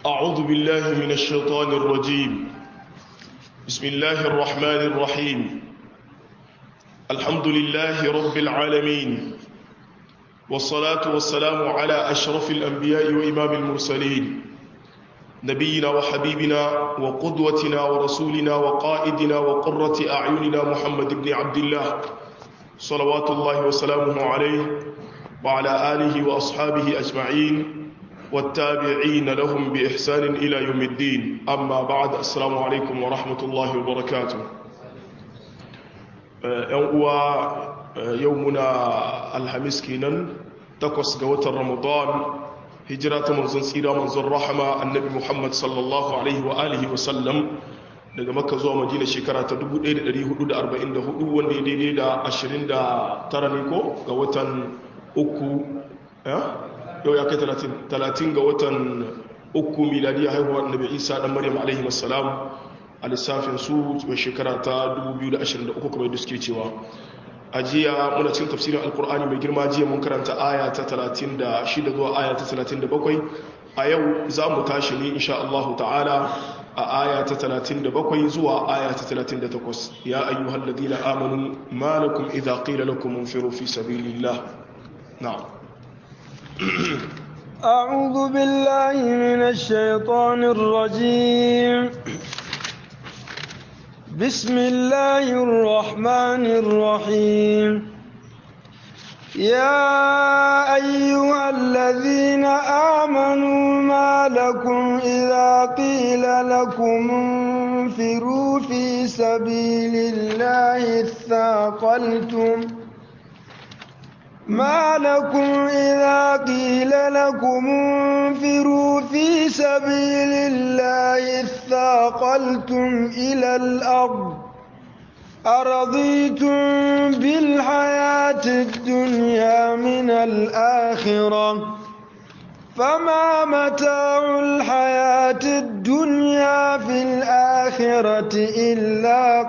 أعوذ بالله من الشيطان الرجيم بسم الله الرحمن الرحيم الحمد لله رب العالمين والصلاة والسلام على أشرف الأنبياء وإمام المرسلين نبينا وحبيبنا وقدوتنا ورسولنا وقائدنا وقرة أعيننا محمد بن عبد الله صلوات الله وسلامه عليه وعلى آله وأصحابه أجمعين والتابعين لهم بإحسان إلى يوم الدين أما بعد السلام عليكم ورحمة الله وبركاته يومنا الحميس كينا تقوس قوة رمضان هجرة منزل سيرة منزل رحمة النبي محمد صلى الله عليه وآله وسلم daga makka zuwa madina shekara ta 1444 wanda ya daidai da 29 ne ko ga watan uku yau ya kai 30 ga watan uku miladiya haihuwar nabi isa dan maryam alaihi wassalam a lissafin su mai shekara ta 2023 kamar yadda suke cewa a jiya muna cikin tafsirin alkur'ani mai girma jiya mun karanta aya ta 36 zuwa aya ta 37 a yau za mu tashi ne insha Allah ta'ala a aya ta 37 zuwa aya ta 38 ya ayyuhal ladina amanu ma lakum idza qila lakum infiru fi sabilillah na'am أعوذ بالله من الشيطان الرجيم بسم الله الرحمن الرحيم يا أيها الذين آمنوا ما لكم إذا قيل لكم انفروا في سبيل الله اثاقلتم ما لكم إذا قيل لكم انفروا في سبيل الله اثاقلتم إلى الأرض أرضيتم بالحياة الدنيا من الآخرة فما متاع الحياة الدنيا في الآخرة إلا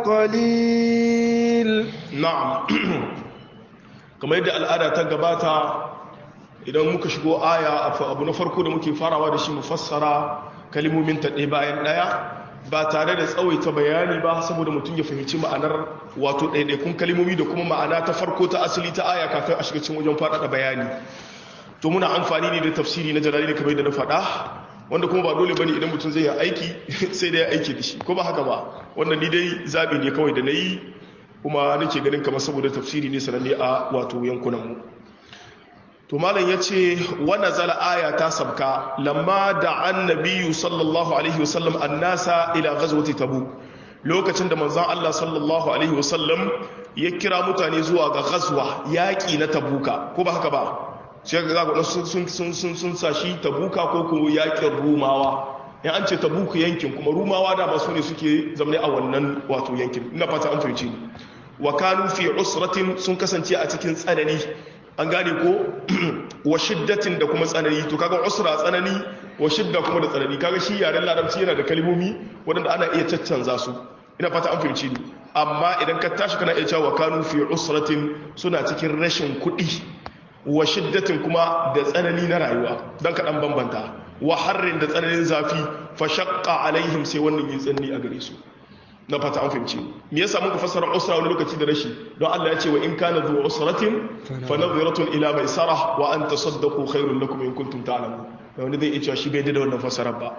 قليل نعم kamar yadda al'ada ta gabata idan muka shigo aya abu na farko da muke farawa da shi mu fassara kalimomin ta ɗaya bayan ɗaya ba tare da tsawaita bayani ba saboda mutum ya fahimci ma'anar wato ɗaiɗaikun kalimomi da kuma ma'ana ta farko ta asali ta aya kafin a shiga cikin wajen faɗaɗa bayani to muna amfani ne da tafsiri na jalali kamar yadda na faɗa wanda kuma ba dole bane idan mutum zai yi aiki sai da ya aiki da shi ko ba haka ba wannan ni dai zaɓi ne kawai da na yi kuma nake ganin kamar saboda tafsiri ne sananne a wato yankunanmu to malam ya ce wana zala aya ta sabka lamma da annabiyu sallallahu alaihi wasallam annasa ila ghazwati tabu lokacin da manzon Allah sallallahu alaihi wasallam ya kira mutane zuwa ga ghazwa yaki na tabuka ko ba haka ba sai ga ga sun sun sun sun sun sashi tabuka ko ko yakin rumawa ya an ce tabuka yankin kuma rumawa da ba su ne suke zamne a wannan wato yankin ina fata an fahimci ni wa kanu fi usratin sun kasance a cikin tsanani an gane ko wa shiddatin da kuma tsanani to kaga usra tsanani wa shidda kuma da tsanani kaga shi yaren larabci yana da kalmomi waɗanda ana iya caccanza su ina fata an fahimci ni amma idan ka tashi kana iya cewa kanu fi usratin suna cikin rashin kuɗi wa shiddatin kuma da tsanani na rayuwa don kaɗan bambanta wa harrin da tsananin zafi fa shaqqa alaihim sai wannan yin tsanani a gare su na fata an fahimci me yasa muka fassara usra wani lokaci da rashi don Allah ya ce wa in kana zu usratin fa nadhiratun ila maisara wa an tasaddaqu khairul lakum in kuntum ta'lamun da wani zai iya cewa shi bai da wannan fassarar ba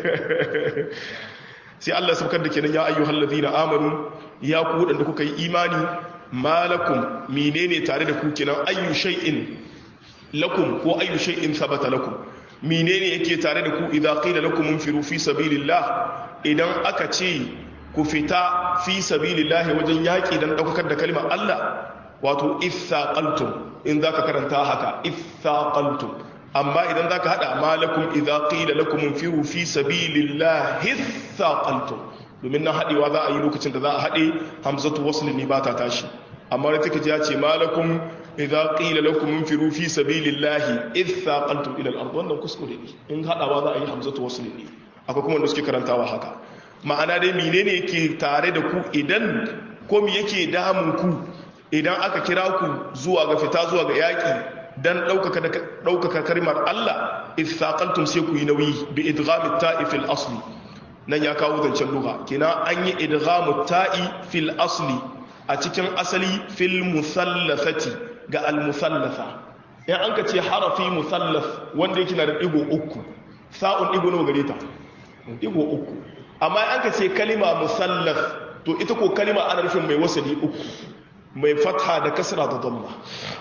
sai Allah sabkar da kenan ya ayyuhal ladina amanu ya ku wadanda kuka yi imani malakum menene tare da ku kenan ayyu shay'in lakum ko ayyu shay'in thabata lakum menene yake tare da ku idza qila lakum munfiru fi sabilillah idan aka ce ku fita fi sabilillahi wajen yaƙi don ɗaukakar da kalmar Allah wato ithaqaltum in zaka karanta haka ithaqaltum amma idan zaka hada malakum idza qila lakum infiru fi sabilillahi ithaqaltum domin nan hadewa za a yi lokacin da za a hade hamzatu wasl ne ba ta tashi amma da take ya ce malakum idza qila lakum infiru fi sabilillahi ithaqaltum ila al-ard wannan kuskure ne in hadawa za a yi hamzatu wasl ne akwai kuma wanda suke karantawa haka ma'ana dai menene yake tare da ku idan ko me yake damun ku idan aka kira ku zuwa ga fita zuwa ga yaƙi don ɗaukaka kalmar Allah ithaqaltum sai ku yi nauyi bi idgham at-ta'i fil asli nan ya kawo zancen lugha kina an yi idgham at-ta'i fil asli a cikin asali fil musallathati ga al-musallatha in an ka ce harafi musallath wanda yake na da digo uku sa'un digo nawa gare ta digo uku amma an ka ce kalima musallath to ita ko kalima ana nufin mai wasali uku mai fatha da kasra da dhamma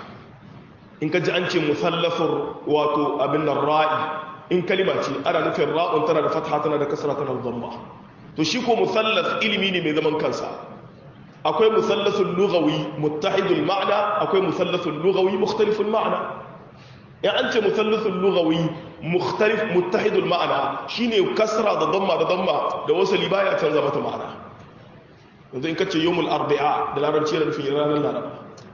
in ka ji an ce musallafin wato abin nan ra'i in kalima ce ana nufin ra'un tana da fatha tana da kasra tana da dhamma to shi ko musallaf ilimi ne mai zaman kansa akwai musallasul lughawi muttahidul ma'na akwai musallasul lughawi mukhtaliful ma'na in an ce musallasul lughawi mukhtalif muttahidul ma'na shine kasra da dhamma da dhamma da wasali baya canza mata ma'ana yanzu in kace yawmul arba'a da larabci da nufin ranar laraba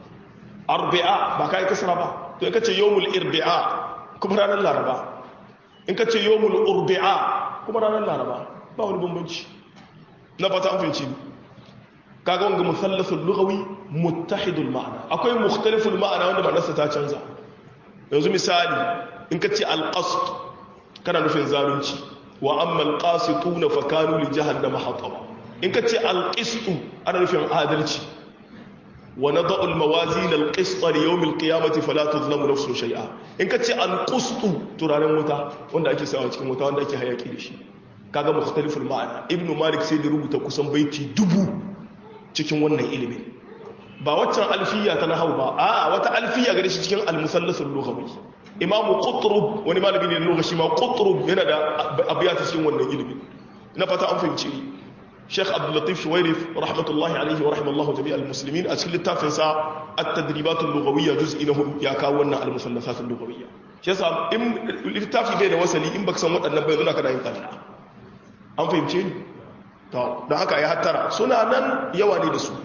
arba'a ba kai kasra ba to in kace yawmul irba'a kuma ranar laraba in kace yawmul urba'a kuma ranar laraba ba wani bambanci na fata an fahimci kaga wanga musallasul lughawi muttahidul ma'ana akwai mukhtaliful ma'ana wanda ma'anarsa ta canza yanzu misali in kace al-qasd kana nufin zalunci wa amma al-qasituna fa kanu li jahannama hataba in kace al-qistu ana nufin adalci wa nada'u al-mawazin al-qist li yawm al-qiyamati fala tuzlamu nafsun shay'a in kace al-qustu turaren wuta wanda ake sawa cikin wuta wanda ake hayaki da shi kaga mukhtaliful ma'ana ibnu malik sai da rubuta kusan baiti dubu cikin wannan ilimin ba waccan alfiya ta nahau ba a wata alfiya gare shi cikin al-musallasul lughawi imamu qutrub wani malami ne lugha shi ma qutrub yana da abiyata cikin wannan ilimin na fata an fahimci Sheikh Abdul Latif Shuwairif rahmatullahi alaihi wa rahimallahu jami'al muslimin a cikin littafin sa at-tadribat al-lughawiyya juz'i na hudu ya kawo wannan al-musallasat al-lughawiyya shi yasa in littafi bai da wasali in baka san waɗannan bai zuna kana yin tsalla an fahimce ni to don haka ya hattara suna nan yawa ne da su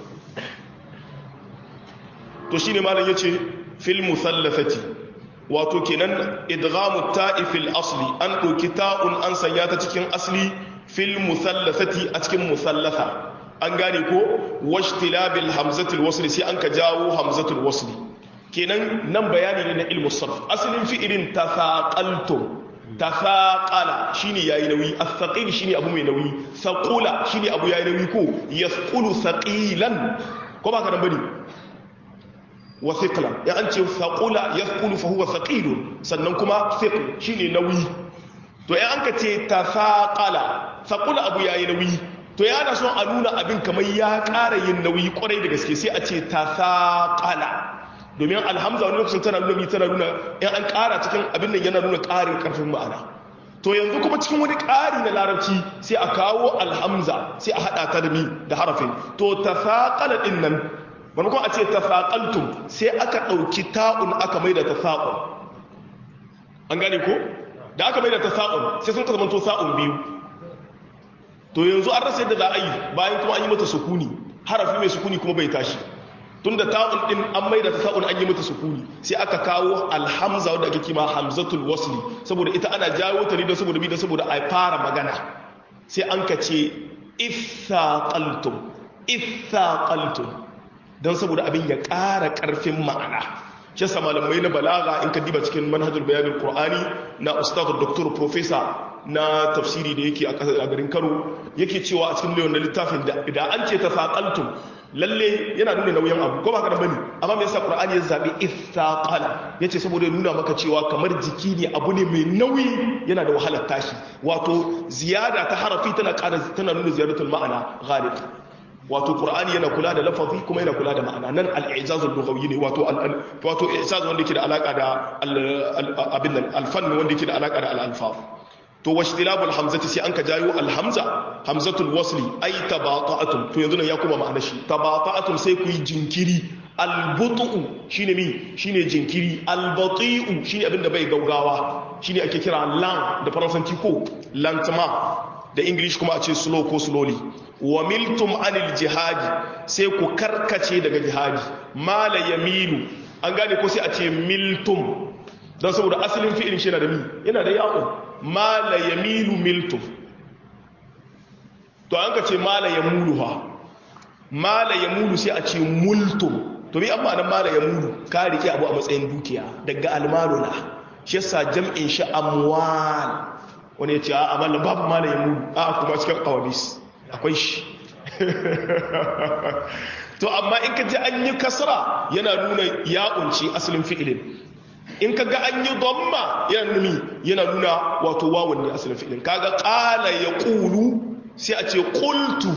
to shi ne malam ya ce fil musallafati wato kenan idghamu ta'i fil asli an ɗauki ta'un an sanya ta cikin asli fil musallafati a cikin musallafa an gane ko washtilabil hamzatul wasli sai an ka jawo hamzatul wasli kenan nan bayani ne na ilmu sarf asalin fi'ilin tafaqaltum tafaqala shine yayi nauyi as-saqil shine abu mai nauyi saqula shine abu yayi nauyi ko yasqulu saqilan ko ba ka nan bane wa thiqlan ya an ce saqula yasqulu fa huwa thaqilun sannan kuma thiql shine nauyi to ya an ka ce tafaqala saqula abu yayi nauyi to ya ana son a nuna abin kamar ya ƙara yin nauyi kwarai da gaske sai a ce tafaqala domin alhamza wani lokacin tana nuna tana nuna in an ƙara cikin abin nan yana nuna ƙarin ƙarfin ma'ana to yanzu kuma cikin wani ƙari na larabci sai a kawo alhamza sai a haɗa ta da mi da harafin to tafaƙala ɗin nan maimakon a ce tafaƙaltum sai aka ɗauki ta'un aka mai da tafaƙun an gane ko da aka mai da tasa'un sai sun ka zama to sa'un biyu to yanzu an rasa yadda za a yi bayan kuma an yi mata sukuni harafi mai sukuni kuma bai tashi tunda ta'un din an maida ta ta'un an yi mata sukuni sai aka kawo alhamza wadda ake kima hamzatul wasli saboda ita ana jawo ta ne don saboda bi don saboda a fara magana sai an ka ce ithaqaltum ithaqaltum don saboda abin ya ƙara ƙarfin ma'ana shi yasa malamai na balaga in ka diba cikin manhajul bayanin qur'ani na ustad doktor professor na tafsiri da yake a garin Kano yake cewa a cikin lewan littafin da an ce tafaqaltum lalle yana nuna nauyin abu ko ba ka da bane amma me yasa qur'ani ya zabi ithaqala yace saboda ya nuna maka cewa kamar jiki ne abu ne mai nauyi yana da wahalar tashi wato ziyada ta harafi tana ƙara tana nuna ziyadatul ma'ana ghalib wato qur'ani yana kula da lafazi kuma yana kula da ma'ana nan al-i'jaz al-lughawi ne wato wato i'jaz wanda yake da alaka da abin nan al-fann wanda yake da alaka da al-alfaz to washtilabul hamzati sai an ka jayo alhamza hamzatul wasli ay tabata'atum to yanzu nan ya kuma ma'ana shi tabata'atum sai ku yi jinkiri albutu shine mi shine jinkiri albati'u shine abin da bai gaugawa shine ake kira lan da faransanci ko lantama da english kuma a ce slow ko slowly wa miltum anil jihadi sai ku karkace daga jihadi mala yamilu an gane ko sai a ce miltum don saboda asalin fi'ilin shi yana da mi yana da ya'un mala yamilu miltum to an ka ce mala yamulu ha mala yamulu sai a ce multum to bi amma nan mala yamulu ka rike abu a matsayin dukiya daga almaluna shi yasa jam'in shi amwal wani ya ce a amalin babu malayin mudu a kuma cikin kawabis akwai shi to amma in ka ji an yi kasra yana nuna ya unci asalin fi'ilin in ka ga an yi domma yana nuni yana nuna wato wawan ne asalin fi'ilin kaga qala yaqulu sai a ce qultu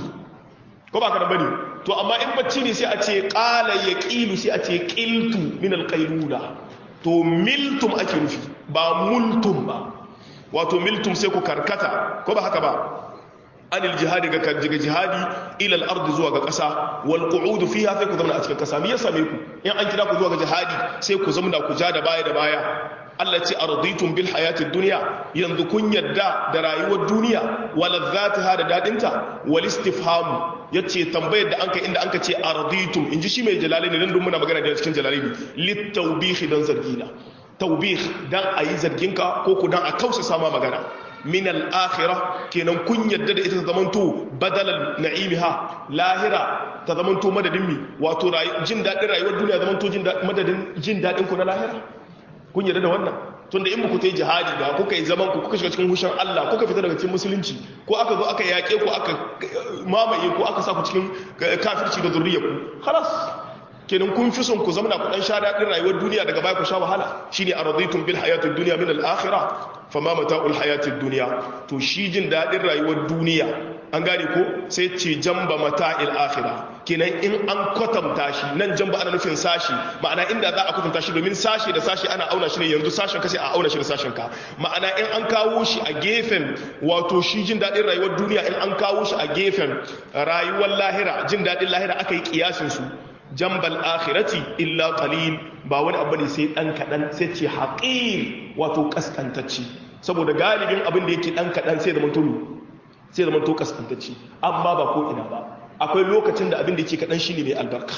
ko ba ka da bane to amma in bacci ne sai a ce qala yaqilu sai a ce qiltu min alqailula to miltum ake nufi ba multum ba wato miltum sai ku karkata ko ba haka ba anil jihadi ga karjiga jihadi ila al-ardi zuwa ga ƙasa wal qu'ud fiha sai ku zauna a cikin ƙasa me ya same ku in an kira ku zuwa ga jihadi sai ku zauna ku ja da baya da baya Allah ce arditum bil hayatid dunya yanzu kun yadda da rayuwar duniya wal ladzatiha da dadinta wal istifham yace tambayar da anka inda anka ce arditum inji shi mai jalalaini dan dun muna magana da cikin jalalaini lit tawbih dan zargina tawbih dan ayi zarginka ko ku dan a kausa sama magana min al-akhirah kenan kun yadda da ita ta zamanto badalan na'imiha lahira ta zamanto madadin mi wato jin dadin rayuwar duniya zamanto jin madadin jin dadin ku na lahira kun yadda da wannan tunda in ku ta yi jihadi da kuka yi zaman ku kuka shiga cikin hushin Allah kuka fita daga cikin musulunci ko aka zo aka yaƙe ku aka mamaye ko aka sa ku cikin kafirci da zurriya ku khalas kenan kun fi son ku zamana ku dan sha daɗin rayuwar duniya daga baya ku sha wahala shine araditum bil hayatid dunya min al akhirah fama mata'ul hayatid dunya to shi jin daɗin rayuwar duniya an gane ko sai ce jamba mata'il akhirah kenan in an kwatanta shi nan jamba ana nufin sashi ma'ana inda za a kwatanta shi domin sashi da sashi ana auna shi ne yanzu sashen ka sai a auna shi da sashen ka ma'ana in an kawo shi a gefen wato shi jin daɗin rayuwar duniya in an kawo shi a gefen rayuwar lahira jin daɗin lahira aka yi kiyasin su jambal akhirati illa qalil ba wani abu ne sai dan kadan sai ce haqir wato kaskantacci saboda galibin abin da yake dan kadan sai da mutum sai da mutum kaskantacci amma ba ko ina ba akwai lokacin da abin da yake kadan shine mai albarka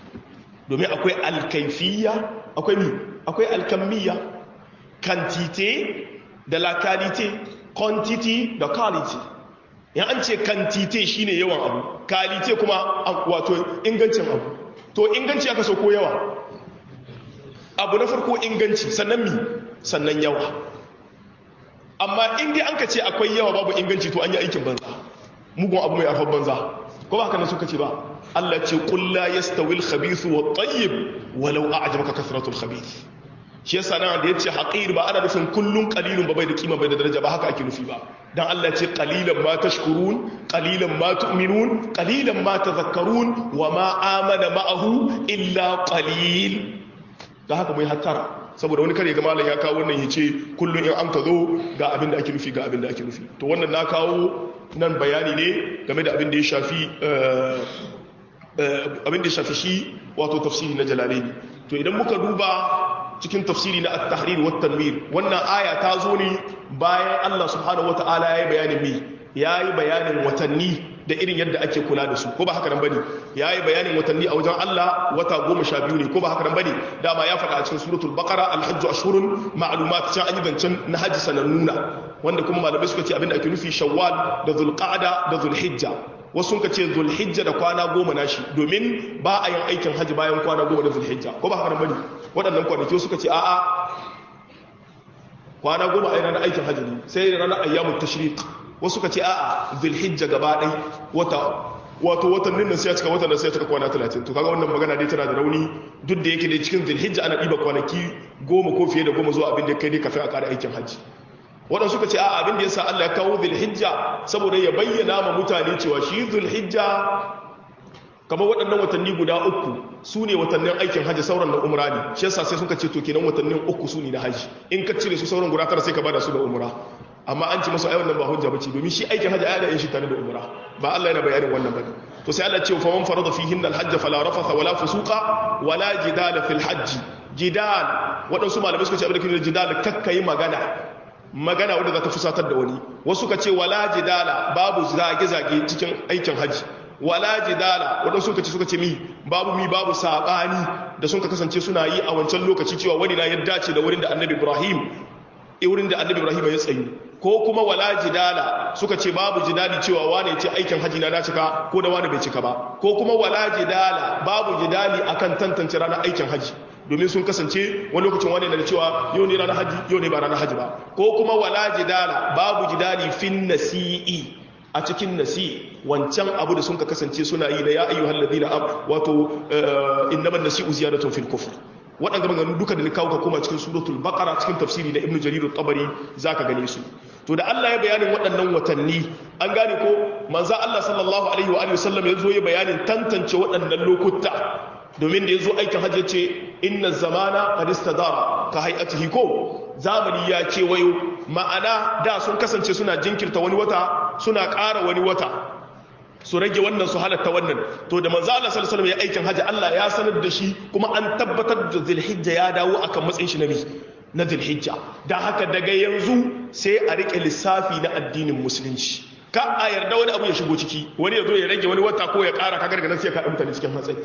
domin akwai alkaifiyya akwai mi akwai alkamiyya quantité da la qualité quantity da quality yan an ce quantité shine yawan abu qualité kuma wato ingancin abu to inganci aka so ko yawa abu na farko inganci sannan mi sannan yawa amma in dai an ka ce akwai yawa babu inganci to an yi aikin banza mugun abu mai arfar banza ko ba haka nan suka ce ba Allah ce qul la yastawi al-khabith wa at-tayyib walau a'jabaka kasratul khabith shi yasa nan da yace haqir ba ana nufin kullun qalilun ba bai da kima bai da daraja ba haka ake nufi ba dan Allah ce qalilan ma tashkurun qalilan ma tu'minun qalilan ma tadhakkarun wa ma amana ma'ahu illa qalil da haka mai hattara saboda wani kare ga malam ya kawo wannan yace kullun in an ka zo ga abin da ake nufi ga abin da ake nufi to wannan na kawo nan bayani ne game da abin da ya shafi abin da ya shafi shi wato tafsiri na jalalaini to idan muka duba cikin tafsiri na at-tahrir wa tanwir wannan aya ta zo ne bayan Allah subhanahu wataala yayi bayanin mi yayi bayanin watanni da irin yadda ake kula da su ko ba haka nan bane yayi bayanin watanni a wajen Allah wata 12 ne ko ba haka nan bane dama ya faɗa a cikin suratul baqara al-hajj ashhurun ma'lumat can an yi zancen na haji sanannuna wanda kuma malamai suka ce abinda ake nufi shawwal da zulqa'da da zulhijja wasu ka ce zulhijja da kwana goma na shi domin ba a yin aikin hajji bayan kwana goma da zulhijja ko ba haka bane waɗannan kwanaki suka ce a'a kwana goma a yi ranar aikin hajji ne sai ranar ayyamun tashriq wasu ka ce a'a zulhijja gaba ɗai wata wato watannin nan sai ya cika watan nan sai ya cika kwana 30 to kaga wannan magana dai tana da rauni duk da yake dai cikin zulhijja ana ɗiba kwanaki goma ko fiye da goma zuwa abin da kai dai kafin a ƙara aikin hajji waɗansu suka ce a abin da ya sa Allah ya kawo zulhijja saboda ya bayyana ma mutane cewa shi zulhijja kamar waɗannan watanni guda uku su ne watannin aikin hajji sauran na umra ne shi yasa sai suka ce to kenan watannin uku su ne na hajji in ka cire su sauran guda tara sai ka bada su da umra amma an ci masu ai wannan ba hujja bace domin shi aikin hajji ai da yin shi tare da umra ba Allah yana bayanin wannan bane to sai Allah ya ce fa man farada fihinna al-hajj fala rafatha wala fusuqa wala jidala fil hajj jidal waɗansu malamai suka ce abin da kike jidal kakkai magana magana wadda za ta fusatar da wani wasu ka ce wala jidala babu zage-zage cikin aikin hajji wala jidala waɗansu suka ce suka ce mi babu mi babu saɓani da sun ka kasance suna yi a wancan lokaci cewa wani na ya dace da wurin da annabi ibrahim wurin da annabi ibrahim ya tsayu ko kuma wala jidala suka ce babu jidali cewa wane ce aikin hajji na na cika ko da wani bai cika ba ko kuma wala jidala babu jidali akan tantance ranar aikin hajji domin sun kasance wani lokacin wani da cewa yau ne ranar haji yau ne ba ranar haji ba ko kuma wala jidala babu jidali fin nasi'i a cikin nasi wancan abu da sun ka kasance suna yi da ya ayyuhal ladina am wato innaman nasi'u ziyadatun fil kufr waɗanda maganganu duka da ni kawo ka koma cikin suratul baqara cikin tafsiri na ibnu jarir at-tabari zaka gane su to da Allah ya bayanin waɗannan watanni an gane ko manzo Allah sallallahu alaihi wa alihi wasallam ya zo ya bayanin tantance waɗannan lokuta domin da ya zo aikin hajji ce inna zamana qad istadara ka hay'atihi ko zamani ya ce wayo ma'ana da sun kasance suna jinkirta wani wata suna ƙara wani wata su rage wannan su halatta wannan to da manzo Allah sallallahu alaihi wasallam ya aikin hajji Allah ya sanar da shi kuma an tabbatar da Zulhijja ya dawo akan matsayin shi nabi na Zulhijja dan haka daga yanzu sai a rike lissafi na addinin musulunci ka a yarda wani abu ya shigo ciki wani ya zo ya rage wani wata ko ya ƙara ka gargadan sai ka mutane cikin matsayi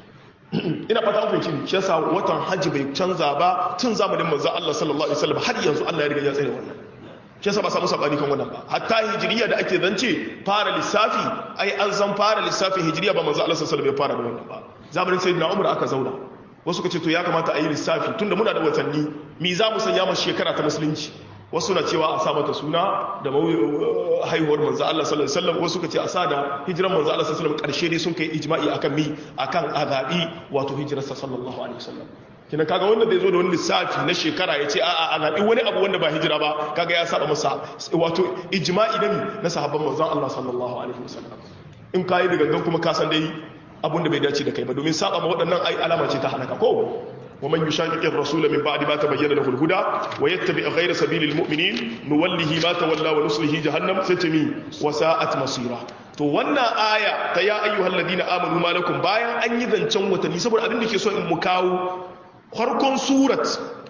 ina fata an fahimci shi yasa watan hajji bai canza ba tun zamanin manzo Allah sallallahu alaihi wasallam har yanzu Allah ya riga ya tsare wannan shi yasa ba samu sabani kan wannan ba hatta hijiriya da ake zance fara lissafi ai an san fara lissafi hijiriya ba manzo Allah sallallahu alaihi wasallam ya fara da wannan ba zamanin sayyidina Umar aka zauna wasu kace to ya kamata a yi lissafi tunda muna da watanni mi za mu sanya mu shekara ta musulunci wasu na cewa a sa mata suna da haihuwar manzo Allah sallallahu alaihi wasallam wasu kace a sa da hijiran manzo Allah sallallahu alaihi wasallam karshe dai sun kai ijma'i akan mi akan azabi wato hijirarsa sallallahu alaihi wasallam kina kaga wanda zai zo da wani lissafi na shekara ya ce a'a a zaɓi wani abu wanda ba hijira ba kaga ya saba masa wato ijma'i na na sahabban manzon Allah sallallahu alaihi wasallam in kai da gangan kuma ka san dai abun da bai dace da kai ba domin saba ma waɗannan ai alama ce ta halaka ko ومن يشاقق الرسول من بعد ما تبين له الهدى ويتبع غير سبيل المؤمنين نوله ما تولى ونصله جهنم ستمي وساءت مصيرا to wannan aya ta ya ayyuhal ladina amanu malakum bayan an yi zancen watanni saboda abin da ke so in mu kawo farkon surat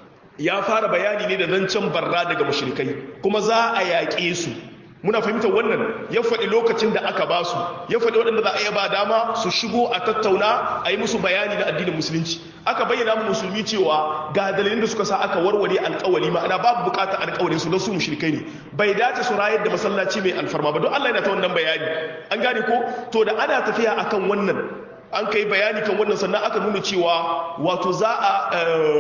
ya fara bayani ne da zancen barra daga mushrikai kuma za a yaƙe su muna fahimtar wannan ya faɗi lokacin da aka ba su ya faɗi waɗanda za a iya ba dama su shigo a tattauna a yi musu bayani na addinin musulunci aka bayyana mu musulmi cewa ga dalilin da suka sa aka warware alƙawari ma'ana babu buƙatar alƙawarin su don su mushrikai ne bai dace su rayar da masallaci mai alfarma ba don Allah yana ta wannan bayani an gane ko to da ana tafiya akan wannan an kai bayani kan wannan sannan aka nuna cewa wato za a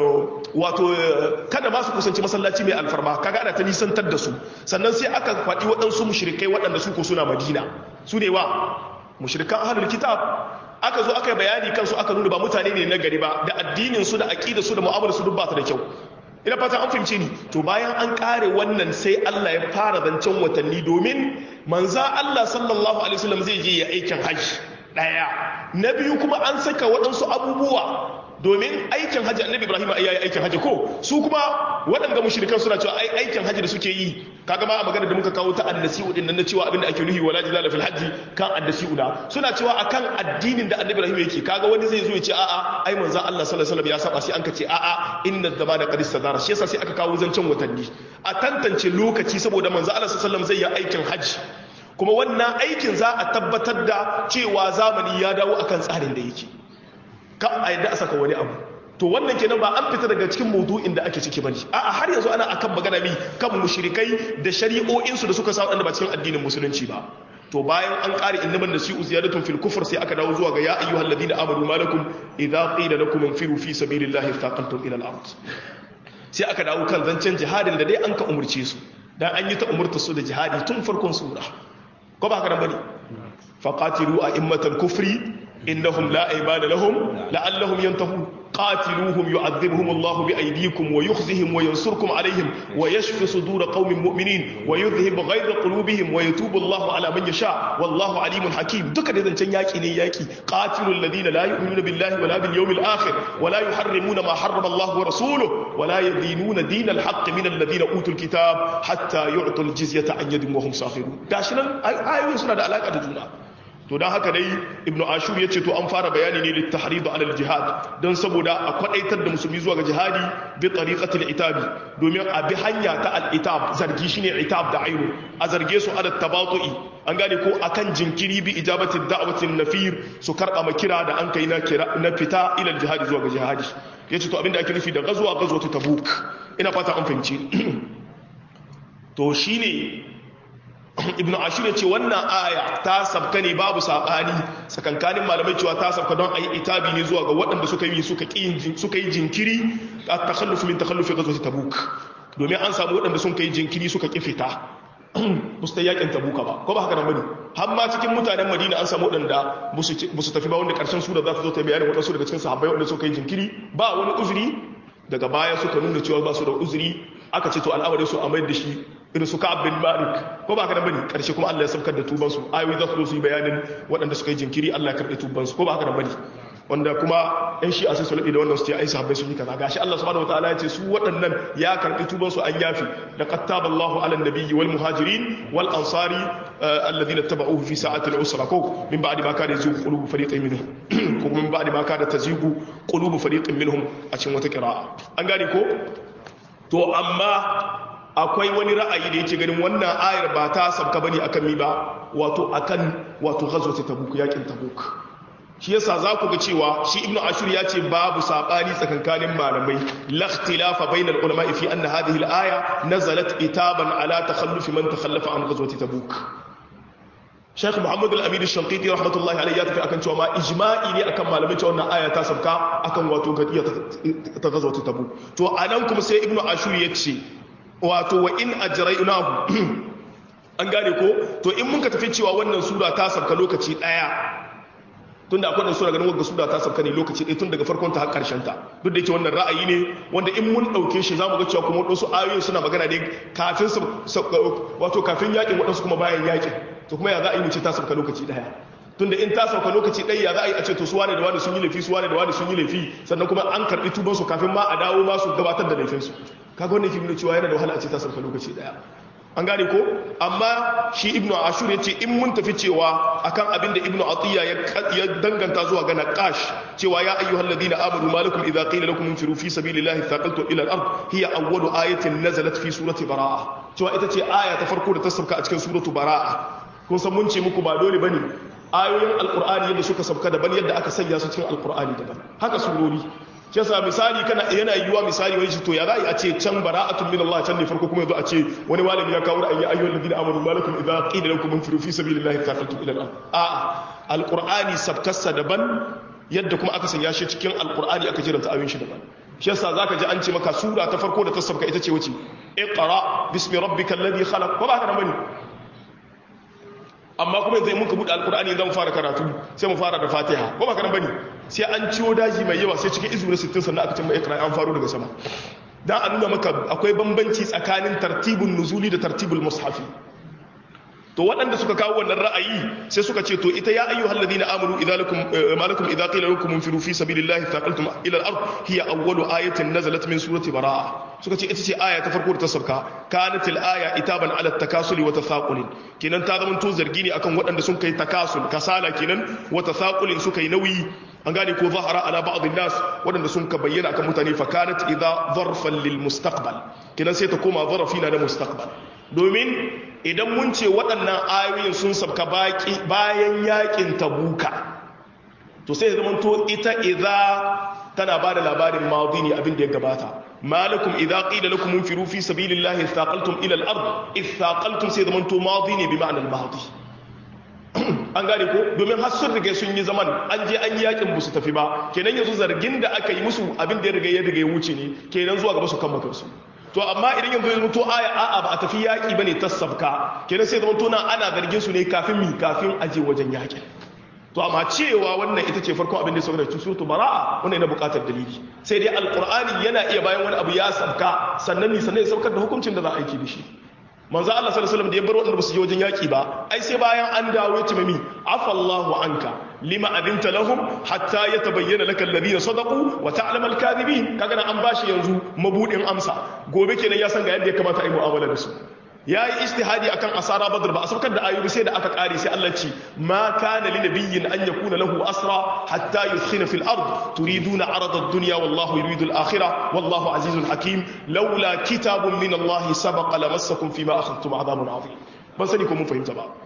wato kada ma su kusanci masallaci mai alfarma kaga ana ta nisantar da su sannan sai aka faɗi waɗansu mushrikai waɗanda su ko suna madina su ne wa mushrikan ahlul kitab aka zo aka yi bayani kansu aka nuna ba mutane ne na gari ba da addinin su da aqidar su da mu'amalar su duk ba ta da kyau ina fata an fahimce ni to bayan an kare wannan sai Allah ya fara zancen watanni domin manza Allah sallallahu alaihi wasallam zai je ya aikin hajji daya na biyu kuma an saka waɗansu abubuwa domin aikin hajji annabi ibrahim ya yi aikin hajji ko su kuma waɗanda mushrikan suna cewa ai aikin hajji da suke yi kaga ma a magana da muka kawo ta addasi'u din nan na cewa abinda ake nuhi wala jidala fil hajji kan addasi'u da suna cewa akan addinin da annabi ibrahim yake kaga wani zai zo ya ce a'a ai manzo Allah sallallahu alaihi wasallam ya saba sai an ka ce a'a inna zamana qad istadara shi yasa sai aka kawo zancen watanni a tantance lokaci saboda manzo Allah sallallahu alaihi wasallam zai yi aikin hajji kuma wannan aikin za a tabbatar da cewa zamani ya dawo akan tsarin da yake ka a yadda a saka wani abu to wannan kenan ba an fita daga cikin maudu'in da ake ciki bane a'a har yanzu ana akan magana mi kan mushrikai da shari'o'in su da suka sa wadanda ba cikin addinin musulunci ba to bayan an ƙari innaman nasi'u ziyadatun fil kufr sai aka dawo zuwa ga ya ayyuhal ladina amanu malakum idza qila lakum infiru fi sabilillahi iftaqantum ila al-ard sai aka dawo kan zancen jihadin da dai an ka umurce su dan an yi ta umurta su da jihadi tun farkon sura ko ba haka nan bane faqatilu a'immatal kufri innahum la aybana lahum la'allahum yantahun qatiluhum yu'adhibuhum Allah bi aydikum wa yukhzihim wa yansurkum alayhim wa yashfi sudur qaumin mu'minin wa yudhhib ghayza qulubihim wa yatubu Allah ala man yasha wallahu alimun hakim duka da zancen yaki ne yaki qatilul ladina la yu'minuna billahi wala bil yawmil akhir wala yuharrimuna ma harrama Allah wa rasuluhu wala yadinuna dinal haqq min alladhina utul kitab hatta yu'tul jizyata an yadin wa hum sakhirun gashi nan ayoyin suna da alaka da juna to don haka dai ibnu ashur ya ce to an fara bayani ne lit tahridu ala jihad don saboda a kwadaitar da musulmi zuwa ga jihadi bi tariqati al-itabi domin a bi hanya ta al-itab zargi shine itab da ainu a zarge su ala tabatu'i an gane ko akan jinkiri bi ijabati da'wati nafir su karba makira da an kai na kira na fita ila jihadi zuwa ga jihadi yace to abinda ake nufi da gazuwa gazwatu tabuk ina fata an fahimci to shine ibnu ashir ya ce wannan aya ta sabka ne babu sabani sakankanin malamai cewa ta sabka don ayi itabi ne zuwa ga waɗanda suka yi suka suka yi jinkiri a takhalluf min takhallufi ghazwat tabuk domin an samu waɗanda sun kai jinkiri suka ki fita musta yakin tabuka ba ko ba haka nan bane har ma cikin mutanen madina an samu waɗanda ba su tafi ba wanda karshen sura za ta zo ta bayanin waɗansu daga cikin sahabbai waɗanda suka yi jinkiri ba wani uzuri daga baya suka nuna cewa ba su da uzuri aka ce to al'amarin su a mai da shi irin su ka'ab bin malik ko ba haka nan bane karshe kuma Allah ya saukar da tuban su ayoyi za su zo su yi bayanin waɗanda suka yi jinkiri Allah ya karɓe tuban su ko ba haka nan bane wanda kuma yan shi a sai su da wannan su ce ai sahabbai sun yi kaza gashi Allah subhanahu wataala ya ce su waɗannan ya karɓi tuban su an yafi da qattaba Allahu ala nabiyyi wal muhajirin wal ansari alladhina tabauhu fi sa'ati al usra ko min ba'di ma kana yazigu qulubu fariqin minhum ko min ba'di ma kana tazigu qulubu fariqin minhum a cikin wata qira'a an gane ko to amma akwai wani ra'ayi da yake ganin wannan ayar ba ta sabka bane akan mi ba wato akan wato ghazwat tabuk yakin tabuk shi yasa za ku ga cewa shi ibnu ashur ya ce babu sabani tsakankanin malamai la ikhtilafa bainal ulama fi anna hadhihi al-aya nazalat itaban ala takhalluf man takhallafa an ghazwati tabuk Sheikh Muhammad al-Amin al-Shanqiti rahmatullahi alayhi ya tafi akan cewa ma ijma'i ne akan malamai cewa wannan aya ta sabka akan wato gadiya ta ghazwati tabuk to anan kuma sai ibnu ashur ya ce wato wa in ajraynahu an gane ko to in mun ka tafi cewa wannan sura ta sabka lokaci daya tunda akwai da sura ganin wagga sura ta sauka ne lokaci ɗaya tun daga farkon ta har ƙarshen ta duk da yake wannan ra'ayi ne wanda in mun ɗauke shi zamu ga cewa kuma wasu ayoyi suna magana ne kafin su wato kafin yakin waɗansu kuma bayan yakin to kuma ya za a yi mu ce ta sauka lokaci ɗaya tunda in ta sauka lokaci ɗaya ya za a yi a ce to su wane da wane sun yi laifi su wane da wane sun yi laifi sannan kuma an karɓi tuban su kafin ma a dawo ma su gabatar da laifin su kaga wannan ke nuna cewa yana da wahala a ce ta sauka lokaci ɗaya an gane ko amma shi ibnu ashur ya ce in mun tafi cewa akan abinda ibnu atiya ya danganta zuwa ga naqash cewa ya ayyuhal ladina amanu malakum idza qila lakum infiru fi sabilillahi thaqaltum ila al-ard hiya awwalu ayatin nazalat fi surati baraa cewa ita ce aya ta farko da ta sauka a cikin suratu baraa kun san mun ce muku ba dole bane ayoyin alqur'ani yadda suka sauka daban yadda aka sanya su cikin alqur'ani daban haka surori shi yasa misali kana yana yiwuwa misali wani to ya za'i a ce can bara'atun min Allah can ne farko kuma yanzu a ce wani malami ya kawo ra'ayi ayyuhal ladina amanu malakum idza qila lakum infiru fi sabilillahi thaqaltum ila al-ard a'a alqur'ani sabkassa daban yadda kuma aka sanya shi cikin alqur'ani aka jiranta ayoyin shi daban shi yasa zaka ji an ce maka sura ta farko da ta sabka ita ce wace iqra bismi rabbikal ladhi khalaq ko ba haka nan bane amma kuma yanzu muka buɗe alkur'ani zan fara karatu sai mu fara da fatiha ko ba kana bane sai an ciwo daji mai yawa sai cikin izu na 60 sannan aka ce mai ikra an faro daga sama dan a nuna maka akwai bambanci tsakanin tartibul nuzuli da tartibul mushafi to waɗanda suka kawo wannan ra'ayi sai suka ce to ita ya ayyuhal ladina amanu idza lakum malakum idza qila lakum infiru fi sabilillahi thaqaltum ila al-ard hiya awwalu ayatin nazalat min surati baraa suka ce ita ce aya ta farko da ta sauka kanat al-aya itaban ala at-takasul wa tathaqul kenan ta zama to zargi ne akan waɗanda sun kai takasul kasala kenan wa tathaqul suka yi nauyi an gane ko zahara ala ba'd an-nas waɗanda sun ka bayyana akan mutane fa kanat idza zarfan lil mustaqbal kenan sai ta koma zarafi na da mustaqbal domin idan mun ce waɗannan ayoyin sun sabka bayan yakin tabuka to sai zama to ita idza tana ba da labarin madi ne abin da ya gabata malakum idza qila lakum munfiru fi sabilillahi thaqaltum ila al-ard ithaqaltum sai zama to madi ne bi ma'anar madi an gane ko domin har sun riga sun yi zaman an je an yi yakin busu tafi ba kenan yanzu zargin da aka yi musu abin da ya riga ya riga ya wuce ne kenan zuwa gaba su kan su to amma idan yanzu ya mutu aya a'a ba a tafi yaki bane ta sabka kenan sai zama tona ana zargin su ne kafin mi kafin aje wajen yaki to amma cewa wannan ita ce farko abin da ya sauka da suratu bara'a wannan yana buƙatar dalili sai dai alqur'ani yana iya bayan wani abu ya sabka sannan ni sannan ya saukar da hukuncin da za a aiki da shi manzo Allah sallallahu alaihi wasallam da ya bar wanda ba su je wajen yaki ba ai sai bayan an dawo ya ce mami afallahu anka lima adinta lahum hatta yatabayyana laka alladhina sadaqu wa ta'lamu al-kadhibin kaga an bashi yanzu mabudin amsa gobe kenan ya san ga yadda ya kamata a yi mu'amala da su yayi ijtihadi akan asara badr ba a saukar da ayyubi sai da aka kare sai Allah ce ma kana li nabiyyin an yakuna lahu asra hatta yuskhina fil ard turiduna arada ad-dunya wallahu yuridu al-akhirah wallahu azizun hakim laula kitabun min Allah sabaqa lamassakum fima akhadtum adhabun adhim ban sani ko mun fahimta ba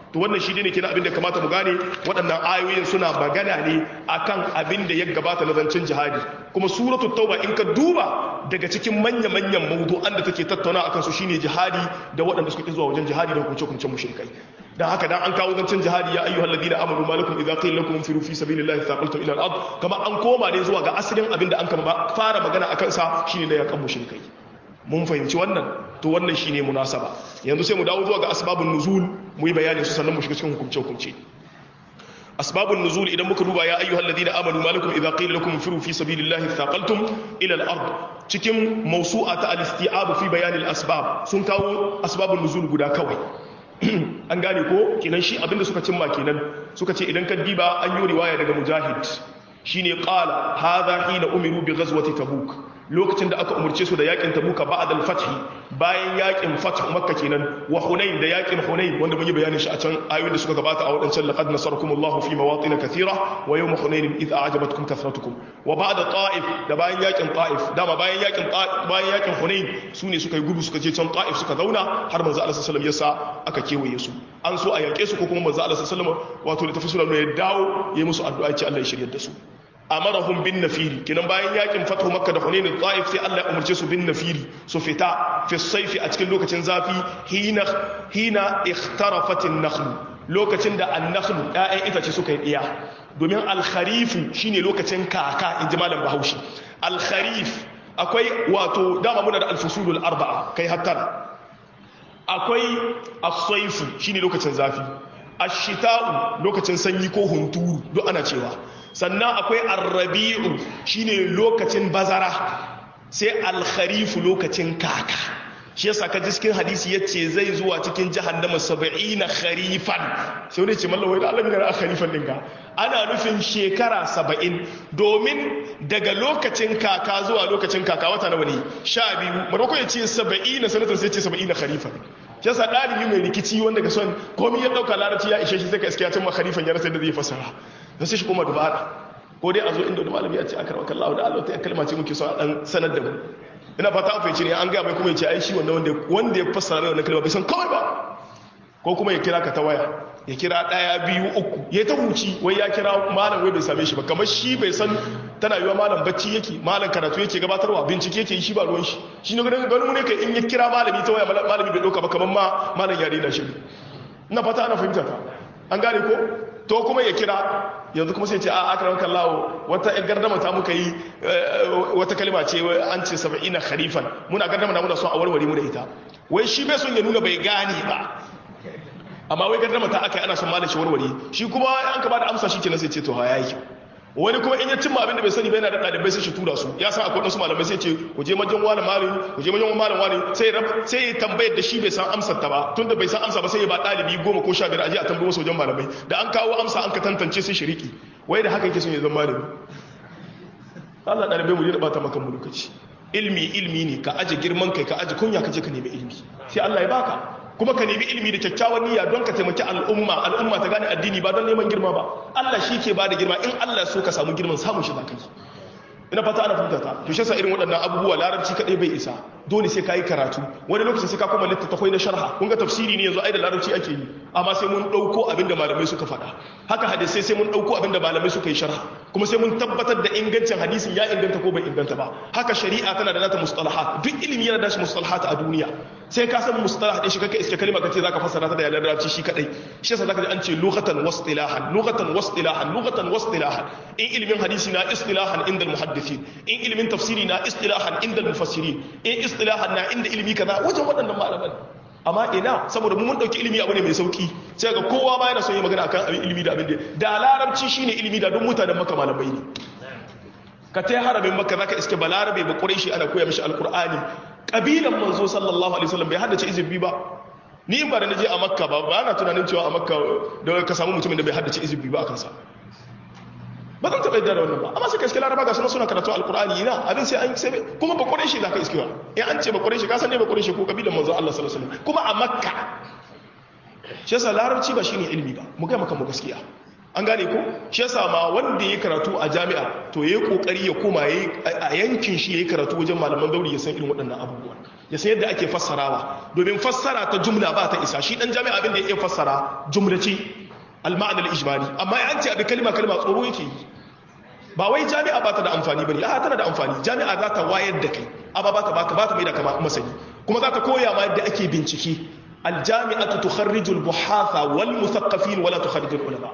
to wannan shi ne kenan abin da kamata mu gane waɗannan ayoyin suna magana ne akan abin da ya gabata na zancen jihadi kuma suratul tauba in ka duba daga cikin manya manyan mawdu'an da take tattauna akan su shine jihadi da waɗanda suka ki zuwa wajen jihadi da hukunce hukuncen mushrikai dan haka dan an kawo zancen jihadi ya ayyuhal ladina amanu malakum idza qila lakum firu fi sabilillahi thaqaltum ila al-ard kama an koma ne zuwa ga asalin abin da an kama fara magana akan sa shine da yakan mushrikai mun fahimci wannan to wannan shine munasaba yanzu sai mu dawo zuwa ga asbabun nuzul mu yi bayanin su sannan mu shiga cikin hukunce hukunce asbabun nuzul idan muka duba ya ayyuhal ladina amanu malakum idza qila lakum firu fi sabilillahi thaqaltum ila al-ard cikin mawsu'ata al-isti'ab fi bayan al-asbab sun kawo asbabun nuzul guda kawai an gane ko kenan shi abinda suka cimma kenan suka ce idan ka diba an yi riwaya daga mujahid shine qala hadha hina umiru bi ghazwati tabuk lokacin da aka umurce su da yakin tabuka ba'da al-fath bayan yakin fath makka kenan wa hunain da yakin hunain wanda mun yi bayanin shi a can ayoyin da suka gabata a wadancan laqad nasarakumullahu fi mawatin kathira wa yawm hunain idh a'jabatkum kathratukum wa ba'da ta'if da bayan yakin ta'if dama bayan yakin bayan yakin hunain sune suka yi gudu suka je can ta'if suka zauna har manzo Allah sallallahu alaihi wasallam yasa aka kewaye su an so a yake su ko kuma manzo Allah sallallahu alaihi wasallam wato da tafi sulaiman ya dawo ya musu addu'a ce Allah ya shiryar da su amarahum bin nafiri kinan bayan yakin fatu makka da hunain ta'if sai Allah ya umarce su bin nafiri su fita fi saifi a cikin lokacin zafi hina hina ikhtarafat an-nakhl lokacin da an-nakhl ƴaƴan itace suka yi diya domin al-kharif shine lokacin kaka inji malam Bahaushe al-kharif akwai wato dama muna da al-fusulul arba'a kai hatta akwai as-saifu shine lokacin zafi ash-shita'u lokacin sanyi ko hunturu duk ana cewa sannan akwai arrabi'u shine lokacin bazara sai alkharifu lokacin kaka shi yasa ka cikin hadisi yace zai zuwa cikin jahannama 70 kharifan sai wani ce mallan wai da Allah ne kharifan dinga ana nufin shekara 70 domin daga lokacin kaka zuwa lokacin kaka wata nawa ne 12 maroko yace 70 na sanatan sai yace 70 kharifan shi yasa dalibi mai rikici wanda ga son komai ya dauka larabci ya ishe shi sai ka iskiya cin kharifan ya rasa da zai fasara don sai shi kuma dubara ko dai a zo inda wani malami ya ce aka rawar kallawa da Allah ta kalma ce muke so a dan sanar da mu ina fata an fahimci ne an gaya mai kuma ya ce ai shi wanda wanda wanda ya fassara mai wannan kalma bai san kawai ba ko kuma ya kira ka ta waya ya kira daya biyu uku ya ta huci wai ya kira malam wai bai same shi ba kamar shi bai san tana yiwa malam bacci yake malam karatu yake gabatarwa bincike yake yi shi ba ruwan shi shi ne ganin ganin mu ne kai in ya kira malami ta waya malami bai dauka ba kamar ma malam ya rena shi ina fata ana fahimta ta an gane ko to kuma ya kira yanzu kuma sai ce a akarar kallawo wata yan gardama ta muka yi wata kalima ce an ce saba'ina kharifan muna gardama na muna son a warware mu da ita wai shi bai son ya nuna bai gane ba amma wai gardama ta aka yi ana son malam shi warware shi kuma an ka ba da amsa shi kenan sai ce to ha yayi kyau wani kuma in ya cimma abin da bai sani bai na da ɗalibai sai shi tura su ya san akwai wasu malamai sai ce ku je majan wani malami ku je majan malam wani sai rab sai ya tambayar da shi bai san amsar ta ba tunda bai san amsa ba sai ya ba ɗalibi goma ko sha biyar aje a tambayi wasu wajen malamai da an kawo amsa an ka tantance sai shiriki wai da haka yake son ya zama malami Allah ɗalibai mu je bata maka mu lokaci ilmi ilmi ne ka aje girman kai ka aje kunya ka je ka nemi ilmi sai Allah ya baka kuma ka nemi ilimi da kyakkyawan niyya don ka taimaki al'umma al'umma ta gane addini ba don neman girma ba Allah shi ke ba da girma in Allah so ka samu girman samun shi zaka yi ina fata ana fahimta ta to shi yasa irin waɗannan abubuwa larabci kadai bai isa dole sai kai karatu wani lokacin sai ka kuma littattafai na sharha kun ga tafsiri ne yanzu ai da larabci ake yi amma sai mun dauko abinda malamai suka faɗa haka hadisai sai mun dauko abinda malamai suka yi sharha kuma sai mun tabbatar da ingancin hadisin ya inganta ko bai inganta ba haka shari'a tana da nata mustalahat duk ilimi yana da shi mustalahat a duniya sai ka san mustalah din shi kake iske kalma kace zaka fassara ta da yalan larabci shi kadai shi yasa zaka ji an ce lughatan wastilahan lughatan wastilahan lughatan wastilahan in ilimin hadisi na istilahan inda muhaddithin in ilimin tafsiri na istilahan inda mufassirin in istilahan na inda ilimi kaza wajen waɗannan malaman amma ina saboda mu mun dauki ilimi abu ne mai sauki sai ga kowa ma yana son yi magana akan abin ilimi da abin da da larabci shine ilimi da duk mutanen maka malamai ne ka tai haramin maka zaka iske balarabe ba quraishi ana koya mishi alqur'ani kabilan manzo sallallahu alaihi wasallam bai haddace izibi ba ni ba da naje a makka ba ba na tunanin cewa a makka da ka samu mutumin da bai haddace izibi ba akan sa ba zan taɓa yadda da wannan ba amma sai ka iske laraba ga suna suna karatu alkur'ani ina abin sai an sai kuma ba ƙwarai shi za ka iskewa in an ce ba ƙwarai shi ka san ne ba ƙwarai shi ko kabilan manzo Allah sallallahu alaihi wasallam kuma a makka shi yasa larabci ba shine ilimi ba mu ga maka mu gaskiya an gane ko shi yasa ma wanda ya karatu a jami'a to yayi kokari ya koma yayi a yankin shi yayi karatu wajen malaman zauri ya san irin waɗannan abubuwan ya san yadda ake fassarawa domin fassara ta jumla ba ta isa shi dan jami'a abin da ya iya fassara jumla ce al-ma'na al-ijmali amma ya an ce abin kalma kalma tsoro yake yi ba wai jami'a ba ta da amfani bane a tana da amfani jami'a za ta wayar da kai amma ba ta baka ba ta mai da kama masani kuma za ta koya ma yadda ake bincike aljami'atu tukharriju albuhatha wal muthaqqafin wala tukharriju ulama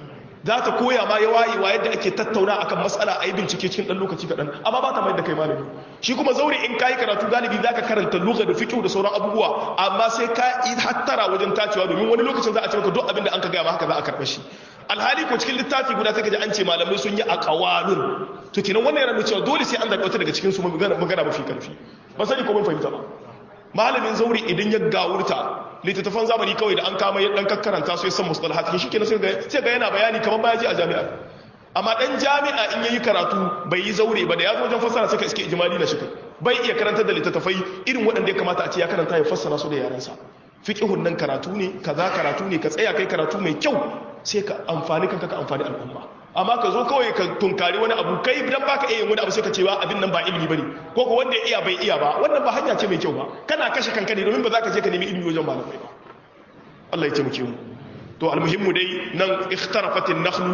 za ta koya ma yawayewa yadda ake tattauna akan matsala a yi bincike cikin ɗan lokaci kaɗan amma ba ta mai da kai malami shi kuma zaure in ka yi karatu galibi za ka karanta lugha da fiqh da sauran abubuwa amma sai ka yi hattara wajen tacewa domin wani lokacin za a ce maka duk abin da an ka gaya ma haka za a karɓa shi alhali ko cikin littafi guda sai ka ji an ce malamai sun yi aqwalun to kenan wannan yana nuna cewa dole sai an zaɓi wata daga cikin su magana mafi karfi ba sani ko mun fahimta ba malamin zauri idan ya gawurta littattafan zamani kawai da an kama ya dan kakkaranta su ya san mustalahat shi kenan sai ga yana bayani kamar baya ji a jami'a amma dan jami'a in yayi karatu bai yi zaure ba da ya zo wajen fassara sai ka iske ijmali na shi bai iya karantar da littattafai irin waɗanda ya kamata a ce ya karanta ya fassara su da yarensa fiqhun nan karatu ne kaza karatu ne ka tsaya kai karatu mai kyau sai ka amfani kanka ka amfani al'umma amma ka zo kawai ka tunkari wani abu kai dan baka iya yin wani abu sai ka ce ba abin nan ba ilimi bane ko ko wanda ya iya bai iya ba wannan ba hanya ce mai kyau ba kana kashe kanka ne domin ba za ka je ka nemi ilimi wajen malamai ba Allah ya taimake mu to almuhimmu dai nan ikhtarafatin nakhlu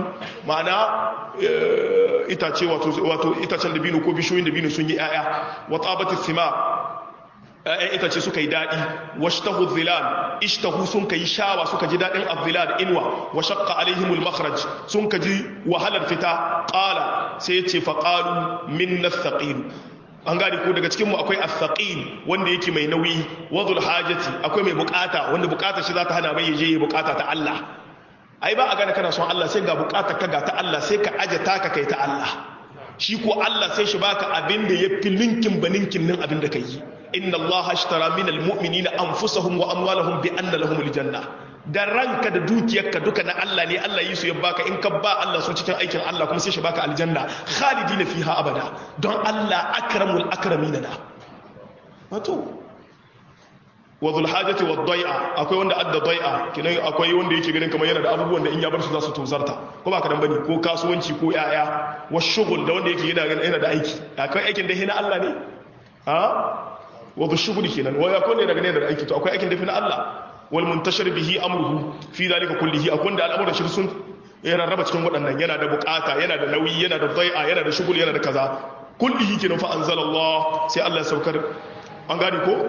ma'ana itace wato wato itacen dabino ko bishoyin dabino sun yi aya wa tabatis thimar ‘ya'yan itace suka yi daɗi washtahu zilal ishtahu sun ka yi shawa suka ji daɗin abdilal inuwa wa shakka alaihimul makhraj sun ka ji wahalar fita ƙala sai ya ce faƙalu min na saƙilu an gani ko daga cikinmu akwai asaƙil wanda yake mai nauyi wadul hajati akwai mai bukata wanda bukata shi za ta hana mai yaje ya bukata ta Allah ai ba a gane kana son Allah sai ga bukata ka ga ta Allah sai ka aje taka kai ta Allah shi ko Allah sai shi baka abin da ya fi linkin ba ninkin nan abin da ka yi inna allaha ashtara min almu'minina anfusahum wa amwalahum bi anna lahum aljanna da ranka da dukiyarka duka na Allah ne Allah yi su ya baka in ka ba Allah su cikin aikin Allah kuma sai shi baka aljanna khalidina fiha abada don Allah akramul akramina na wato wa dhul hajati wad dai'a akwai wanda adda dai'a kinan akwai wanda yake ganin kamar yana da abubuwan da in ya bar su za su tozarta ko ba ka dan bane ko kasuwanci ko yaya wa shughul da wanda yake yana yana da aiki akwai aikin da hina Allah ne ha wa shughuli kenan wa ya kone daga ne da aiki to akwai aikin da fi na Allah wal muntashir bihi amruhu fi zalika kullihi akwai da al'amuran shi sun yana raba cikin waɗannan yana da bukata yana da nauyi yana da dai'a yana da shughul yana da kaza kullihi kenan fa anzalallah sai Allah ya saukar an gane ko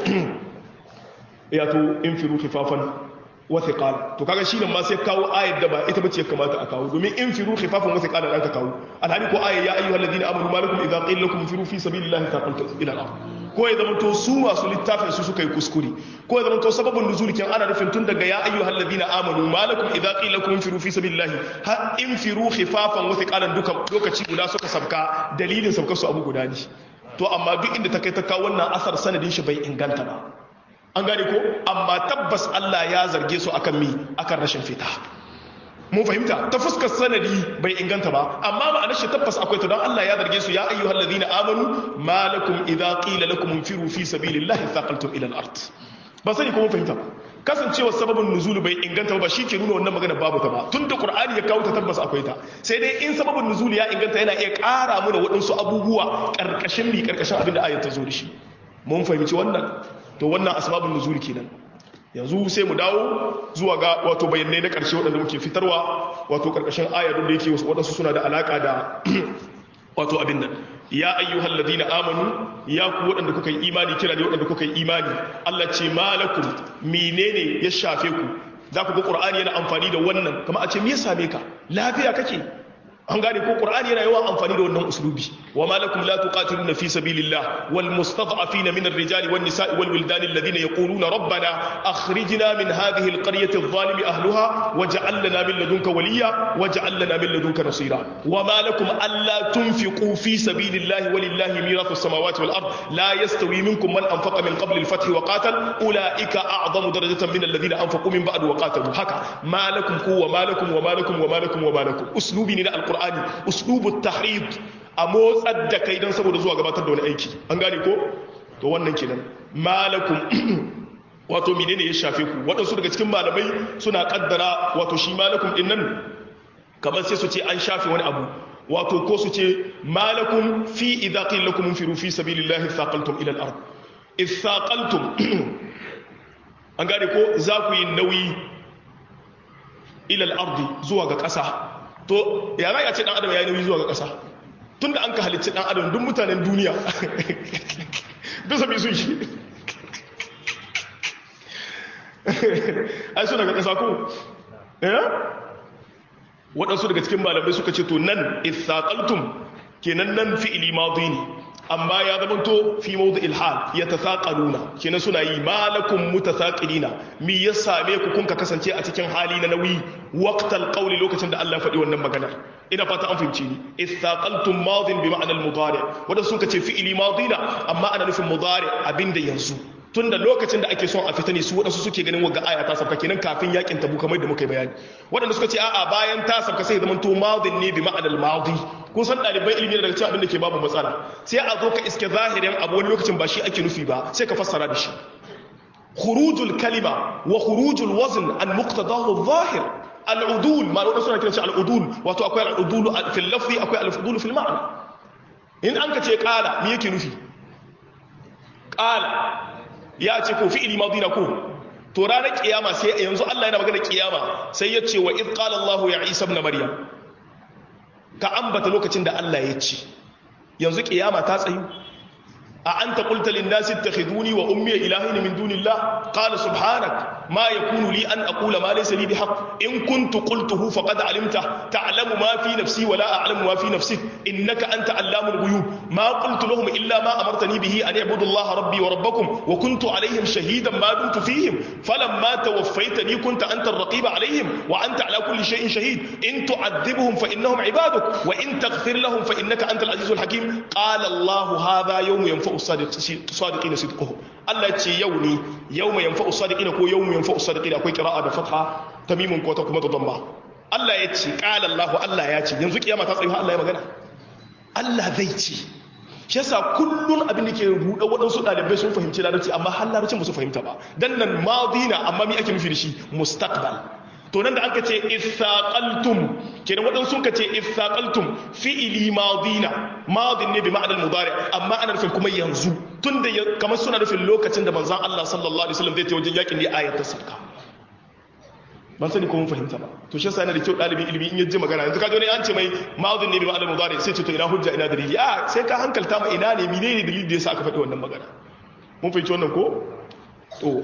ya to infiru khifafan wa thiqal to kaga shi nan ma sai kawo ayat da ba ita bace kamata a kawo domin infiru khifafan wa thiqal dan ka kawo alhali ko ayat ya ayyuhal ladina amanu malakum idza qila lakum infiru fi sabilillahi thaqaltum ila al ko ya zama to su masu littafin su suka yi kuskure ko ya zama to sababin nuzul kin ana nufin tun daga ya ayyuhal ladina amanu malakum idza qila lakum infiru fi sabilillahi har infiru khifafan wa thiqalan duka lokaci guda suka sabka dalilin sabkar su abu guda ne to amma duk inda ta kai ta kawo wannan asar sanadin shi bai inganta ba an gane ko amma tabbas Allah ya zarge su akan mi akan rashin fita mun fahimta ta fuskar sanadi bai inganta ba amma ma'anar shi tabbas akwai ta don Allah ya zarge su ya ayyuhal ladina amanu malakum idza qila lakum infiru fi sabilillahi thaqaltum ila al-ard ba sani ko mun fahimta kasancewar sababin nuzulu bai inganta ba shi ke nuna wannan magana babu ta ba tun da qur'ani ya kawo ta tabbas akwai ta sai dai in sababin nuzulu ya inganta yana iya ƙara mana waɗansu abubuwa ƙarƙashin mi ƙarƙashin abin da ayat ta zo da shi mun fahimci wannan to wannan asbabun nuzul kenan yanzu sai mu dawo zuwa ga wato bayanai na ƙarshe waɗanda muke fitarwa wato ƙarƙashin aya da yake waɗansu suna da alaƙa da wato abin nan ya ayyuhal ladina amanu ya ku waɗanda kuka yi imani kira ne waɗanda kuka yi imani Allah ce malakum menene ya shafe ku za ku ga qur'ani yana amfani da wannan kamar a ce me ya same ka lafiya kake an gane ko qur'ani yana yawan amfani da wannan uslubi wa malakum la tuqatiluna fi sabilillah wal mustad'afina min ar-rijali wan nisa'i wal wildani alladhina yaquluna rabbana akhrijna min hadhihi al-qaryati adh-dhalimi ahliha waj'al lana min ladunka waliya waj'al lana min ladunka nasira wa malakum alla tunfiqu fi sabilillah walillahi mirathu as-samawati wal ard la yastawi minkum man anfaqa min qabli al-fath wa qatal ulaika a'zamu darajatan min alladhina anfaqu min ba'd wa qatalu haka malakum ku wa malakum wa malakum wa malakum wa malakum uslubi ne na al alkur'ani uslubu tahrid a motsar da kai don saboda zuwa gabatar da wani aiki an gane ko to wannan kenan malakum wato menene ya shafe ku waɗansu daga cikin malamai suna kaddara wato shi malakum din nan kamar sai su ce an shafe wani abu wato ko su ce malakum fi idza qila lakum infiru fi sabilillahi thaqaltum ila al-ard ithaqaltum an gane ko za ku yi nauyi ila al-ard zuwa ga ƙasa to ya za a ce dan adam ya yi nauyi zuwa ga ƙasa tunda an ka halicci dan adam duk mutanen duniya bisa bi sun shi ai suna ga ƙasa ko eh waɗansu daga cikin malamai suka ce to nan ithaqaltum kenan nan fi'ili madi ne amma ya zamanto fi mawdu ilhal ya tasaqaluna kenan suna yi malakum mutasaqilina mi ya same ku kun ka kasance a cikin hali na nauyi waqtal qawli lokacin da Allah faɗi wannan maganar ina fata an fahimci ni ithaqaltum madin bi ma'ana al-mudari wanda sun ce fi'ili madina amma ana nufin mudari abinda yanzu tunda lokacin da ake son a fita ne su waɗansu suke ganin wagga aya ta sabka kenan kafin yakin tabu kamar da muka yi bayani waɗanda suka ce a'a bayan ta sabka sai zaman to madin ne bi ma'anal madi kun san ɗaliban ilimi daga cikin abin da ke babu matsala sai a zo ka iske zahirin abu wani lokacin ba shi ake nufi ba sai ka fassara da shi khurujul kalima wa khurujul wazn an muqtadahu zahir al'udul ma da suna kiran shi al'udul wato akwai al'udul fil lafzi akwai al'udul fil ma'ana in an ka ce qala me yake nufi qala ya ce ko fi'ili madina ko to ranar kiyama sai yanzu Allah yana magana kiyama sai ya ce wa id qala Allah ya Isa ibn Maryam ka ambata lokacin da Allah ya ce yanzu kiyama ta tsayu a anta qulta lin nasi ittakhiduni wa ummi ilahin min dunillah qala subhanak ma yakunu li an aqula ma laysa li bihaq in kuntu qultuhu faqad alimta ta'lamu ma fi nafsi wa la a'lamu ma fi nafsik innaka anta allamul ghuyub ma qultu lahum illa ma amartani bihi an i'budu allaha rabbi wa rabbakum wa kuntu alayhim shahidan ma dumtu fihim falamma tawaffaytani kunta anta ar-raqib alayhim wa anta ala kulli shay'in shahid in tu'adhibhum fa innahum ibaduk wa in taghfir lahum fa innaka antal azizul hakim qala allah hadha yawm yanfa'u as-sadiqina sidquhum Allah ce yau ne yawma yanfa'u as-sadiqina ko yawm yanfa'u as-sadiqina akwai qira'a da fatha tamimun ko ta kuma da damma Allah ya ce qala Allah Allah ya ce yanzu kiyama ta tsaye Allah ya magana Allah zai ce shi yasa kullun abin da ke ruɗa waɗansu ɗalibai sun fahimci larabci amma har larabcin ba su fahimta ba dan nan madina amma me ake nufi da shi mustaqbal to nan da aka ce ithaqaltum kenan waɗansu sun ka ce ithaqaltum fi'ili madina madin ne bi ma'anar mudari amma ana nufin kuma yanzu tunda kamar suna nufin lokacin da manzon Allah sallallahu alaihi wasallam zai ta wajen yakin ne ayat ta sarka ban sani ko mun fahimta ba to shi yasa yana da kyau dalibin ilimi in yaji magana yanzu kaje ne an ce mai madin ne bi ma'anar mudari sai ce to ina hujja ina dalili a sai ka hankalta ma ina ne menene dalili da yasa aka faɗi wannan magana mun fahimci wannan ko to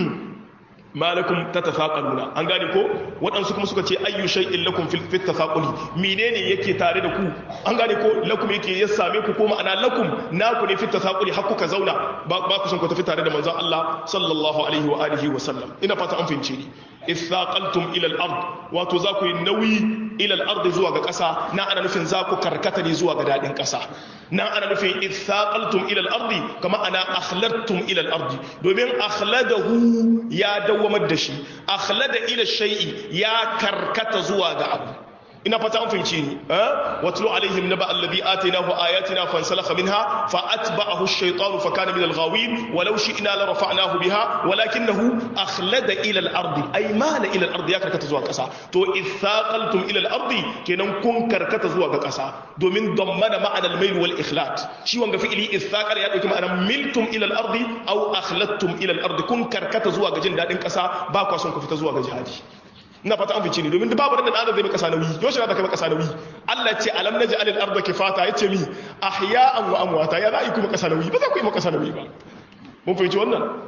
malakum tatafaqaluna an gane ko waɗansu kuma suka ce ayyu shay'in lakum fil tatafaquli menene yake tare da ku an gane ko lakum yake ya same ku ko ma'ana lakum naku ne fit tatafaquli har kuka zauna ba ku son ku tafi tare da manzon Allah sallallahu alaihi wa alihi wa sallam ina fata an fahimce ni ithaqaltum ila al-ard wato za ku yi nauyi ila al-ard zuwa ga ƙasa na ana nufin za ku karkata ne zuwa ga dadin ƙasa na ana nufin ithaqaltum ila al-ard kama ana akhladtum ila al-ard domin akhladahu ya dawamar da shi akhlada ila shay'i ya karkata zuwa ga abu ina fata an fahimci ni watlu alaihim naba alladhi atainahu ayatina fansalakha minha fa atba'ahu ash-shaytanu fa kana min al-ghawin walau shi'na la rafa'nahu biha walakinahu akhlada ila al-ardi ay mala ila al-ardi ya karkata zuwa kasa to ithaqaltum ila al-ardi kenan kun karkata zuwa ga kasa domin dammana ma'ana al-mail wal ikhlat shi wanga fi'ili ithaqal ya dauki ma'anar miltum ila al-ardi aw akhladtum ila al-ardi kun karkata zuwa ga jin dadin kasa ba kwa son ku fita zuwa ga jihadi ina fata an fice ni domin babu da adam zai maka sanawi yau shi da kai maka sanawi Allah ce alam naj'al al-ardha kifata yace mi ahya'an wa amwata ya za yi kuma sanawi ba za ku yi maka sanawi ba mun fahimci wannan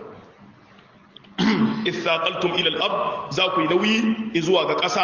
ithaqaltum ila al-ard za ku yi nauyi zuwa ga ƙasa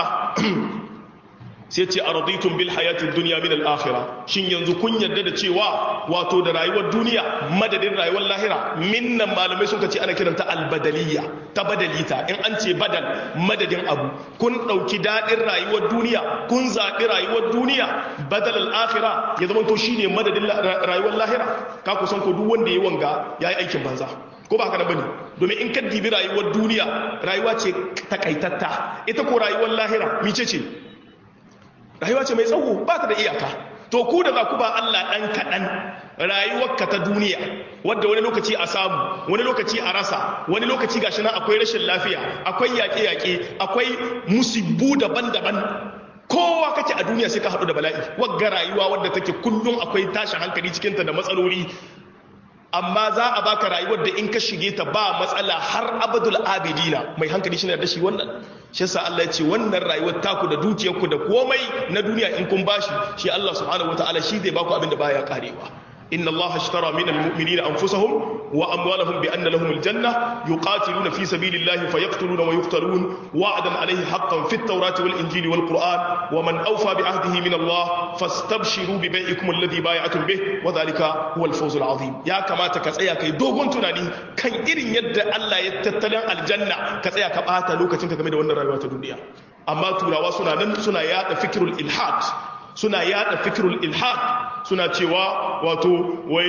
sai ce araditum bil hayatid dunya min al-akhirah shin yanzu kun yarda da cewa wato da rayuwar duniya madadin rayuwar lahira minnan malamai sun ce ana kiranta al-badaliyya ta badalita in an ce badal madadin abu kun dauki dadin rayuwar duniya kun zabi rayuwar duniya badal al-akhirah ya zama to shine madadin rayuwar lahira ka ku san ko duk wanda yayi wanga yayi aikin banza ko ba haka na bane domin in ka dibi rayuwar duniya rayuwa ce takaitatta ita ko rayuwar lahira mice ce rayuwa ce mai tsawo ba ta da iyaka to ku da za ku ba Allah ɗan kaɗan rayuwarka ta duniya wadda wani lokaci a samu wani lokaci a rasa wani lokaci gashi nan akwai rashin lafiya akwai yaƙe-yaƙe akwai musibbu daban-daban kowa kake a duniya sai ka haɗu da bala'i wagga rayuwa wadda take kullum akwai tashin hankali cikinta da matsaloli amma za a baka rayuwar da in ka shige ta ba matsala har abadul abidina mai hankali shi ne da shi wannan shi yasa Allah ya ce wannan rayuwar taku da dukiyarku da komai na duniya in kun bashi shi Allah subhanahu wataala shi zai baku abin da baya karewa inna Allah ashtara min almu'minina anfusahum wa amwalahum bi anna lahum aljanna yuqatiluna fi sabilillahi fayaqtuluna wa yuqtalun wa'dan alayhi haqqan fit tawrati wal injili wal qur'an wa man awfa bi ahdihi min Allah fastabshiru bi bai'ikum alladhi bay'atum bih wa dhalika huwa al-fawz al-azim ya kamata ka tsaya kai dogon tunani kan irin yadda Allah ya tattalin aljanna ka tsaya ka bata lokacin ka game da wannan rayuwa ta duniya amma turawa suna nan suna yada fikrul ilhad suna yada fikrul ilhad suna cewa wato wai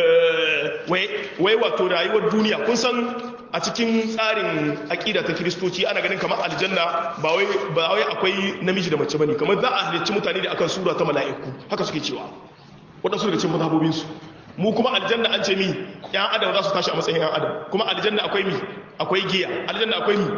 wai wato rayuwar duniya kun san a cikin tsarin aƙida ta kiristoci ana ganin kamar aljanna ba wai ba wai akwai namiji da mace bane kamar za a halicci mutane da akan sura ta mala'iku haka suke cewa waɗansu daga cikin mazhabobin su mu kuma aljanna an ce mi yan adam za su tashi a matsayin yan adam kuma aljanna akwai mi akwai giya aljanna akwai mi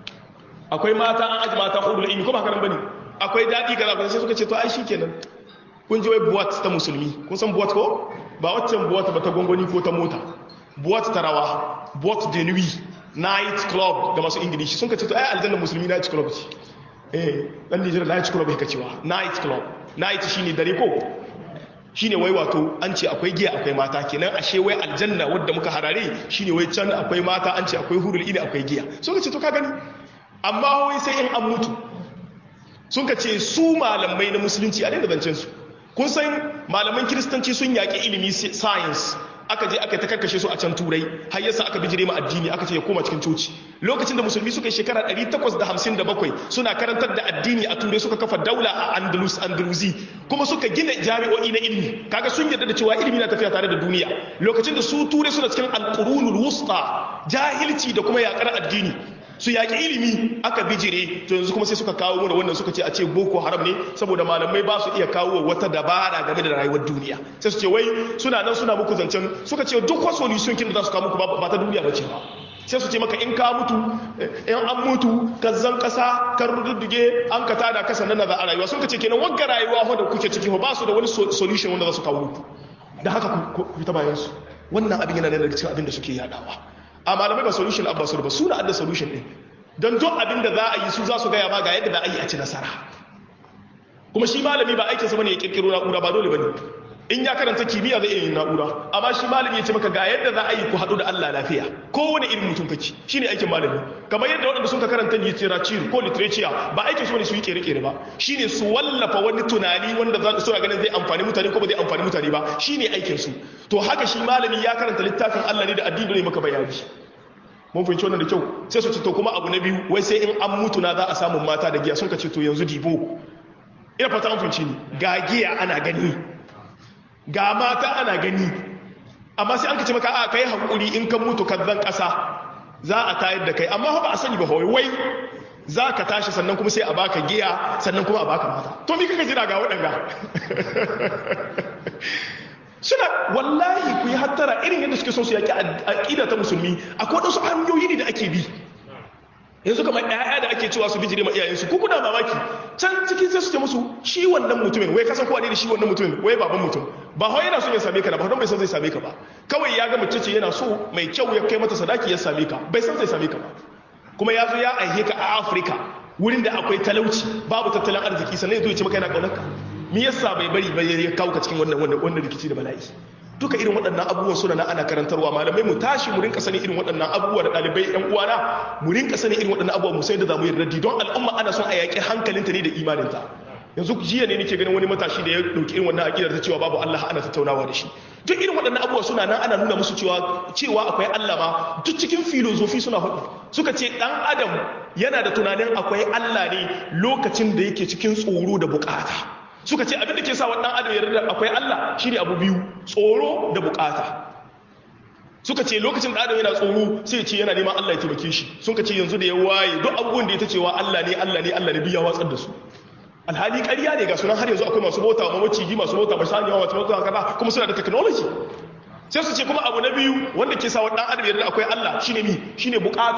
akwai mata an aji mata hurul ilmi kuma haka nan bane akwai daɗi kaza sai suka ce to ai shikenan kun ji wai buwat ta musulmi kun san buwat ko ba waccan buwat ba ta gwangwani ko ta mota buwat ta rawa buwat de nuit night club da masu ingilishi sun ka ce to ai aljanna musulmi night club ce eh dan Nijar night club yake cewa night club night shine dare ko shine wai wato an ce akwai giya akwai mata kenan ashe wai aljanna wadda muka harare shine wai can akwai mata an ce akwai hurul ini akwai giya sun ka ce to ka gani amma wai sai in an mutu sun ka ce su malamai na musulunci a daina zancen su kun san malaman kiristanci sun yaƙi ilimi science aka je aka ta karkashe su a can turai har yasa aka bijire ma addini aka ce ya koma cikin coci lokacin da musulmi suka yi shekara 857 suna karantar da addini a turai suka kafa daula a andalus andalusi kuma suka gina jami'o'i na ilimi kaga sun yarda da cewa ilimi na tafiya tare da duniya lokacin da su turai suna cikin alqurunul wusta jahilci da kuma yakar addini su yaƙi ilimi aka bijire to yanzu kuma sai suka kawo mana wannan suka ce a ce boko haram ne saboda malamai ba su iya kawo wata dabara game da rayuwar duniya sai su ce wai suna nan suna muku zancen suka ce duk wasu solution kin da za su kawo muku ba ta duniya ba ce ba sai su ce maka in ka mutu in an mutu ka zan kasa kan rududduge an ka tada kasa nan za a rayuwa sun ka ce kenan wagga rayuwa wanda kuke ciki ba su da wani solution wanda za su kawo muku da haka ku fita bayan su wannan abin yana daga cikin abin da suke yadawa a malamai ba solution abba su ba suna adda solution din don duk abin da za a yi su za su gaya ma ga yadda za a yi a ci nasara kuma shi malami ba aikinsa bane ya kirkiro na'ura ba dole bane in ya karanta kimiyya zai iya yin na'ura amma shi malami ya ce maka ga yadda za a yi ku haɗu da Allah lafiya kowane irin mutum kake shine aikin malami kamar yadda waɗanda sun ka karanta literature ko literature ba aikin su bane su yi kere-kere ba shine su wallafa wani tunani wanda za su ganin zai amfani mutane ko ba zai amfani mutane ba shine aikin su to haka shi malami ya karanta littafin Allah ne da addini ne maka bayani mun fahimci wannan da kyau sai su ce to kuma abu na biyu wai sai in an mutu na za a samu mata da giya sun ka ce to yanzu dibo ina fata an fahimci ni ga giya ana gani ga mata ana gani amma sai an ka ce maka a kai hakuri in kan mutu kan zan kasa za a tayar da kai amma ba a sani ba wai wai za ka tashi sannan kuma sai a baka giya sannan kuma a baka mata to mi kaka jira ga waɗanga suna wallahi ku yi hattara irin yadda suke son su yaki aƙida ta musulmi akwai waɗansu hanyoyi ne da ake bi yanzu kamar ƴaƴa da ake cewa su bijire ma iyayensu ku kuna mamaki can cikin sai su ce musu shi wannan mutumin wai kasan kowa ne da shi wannan mutumin wai baban mutum ba hau yana son ya same ka ba don bai san zai same ka ba kawai ya ga mace ce yana so mai kyau ya kai mata sadaki ya same ka bai san zai same ka ba kuma ya zo ya aihe ka a afirka wurin da akwai talauci babu tattalin arziki sannan ya zo ya ce maka yana ƙaunar ka me yasa bai bari ba ya kawo ka cikin wannan wannan wannan rikici da bala'i duka irin waɗannan abubuwan suna na ana karantarwa malamai mu tashi mu rinka sanin irin waɗannan abubuwa da ɗalibai ƴan uwana mu rinka sanin irin waɗannan abubuwa mu sai da zamu yi raddi don al'umma ana son a yaƙi hankalinta ne da imaninta yanzu jiya ne nake ganin wani matashi da ya ɗauki irin wannan aƙidar ta cewa babu Allah ana tattaunawa da shi duk irin waɗannan abubuwa suna nan ana nuna musu cewa cewa akwai Allah ma duk cikin filozofi suna faɗi suka ce ɗan adam yana da tunanin akwai Allah ne lokacin da yake cikin tsoro da bukata suka ce abin da ke sa wa ɗan adam yarda akwai Allah shine abu biyu tsoro da bukata suka ce lokacin da adam yana tsoro sai ce yana neman Allah ya taimake shi suka ce yanzu da ya waye duk abubuwan da ya ta cewa Allah ne Allah ne Allah ne biya watsar da su alhali ƙarya ne ga sunan har yanzu akwai masu bauta ma maciji masu bauta ma saniya masu bauta kaza kuma suna da technology sai su ce kuma abu na biyu wanda ke sa wa ɗan adam yarda akwai Allah shine mi shine bukata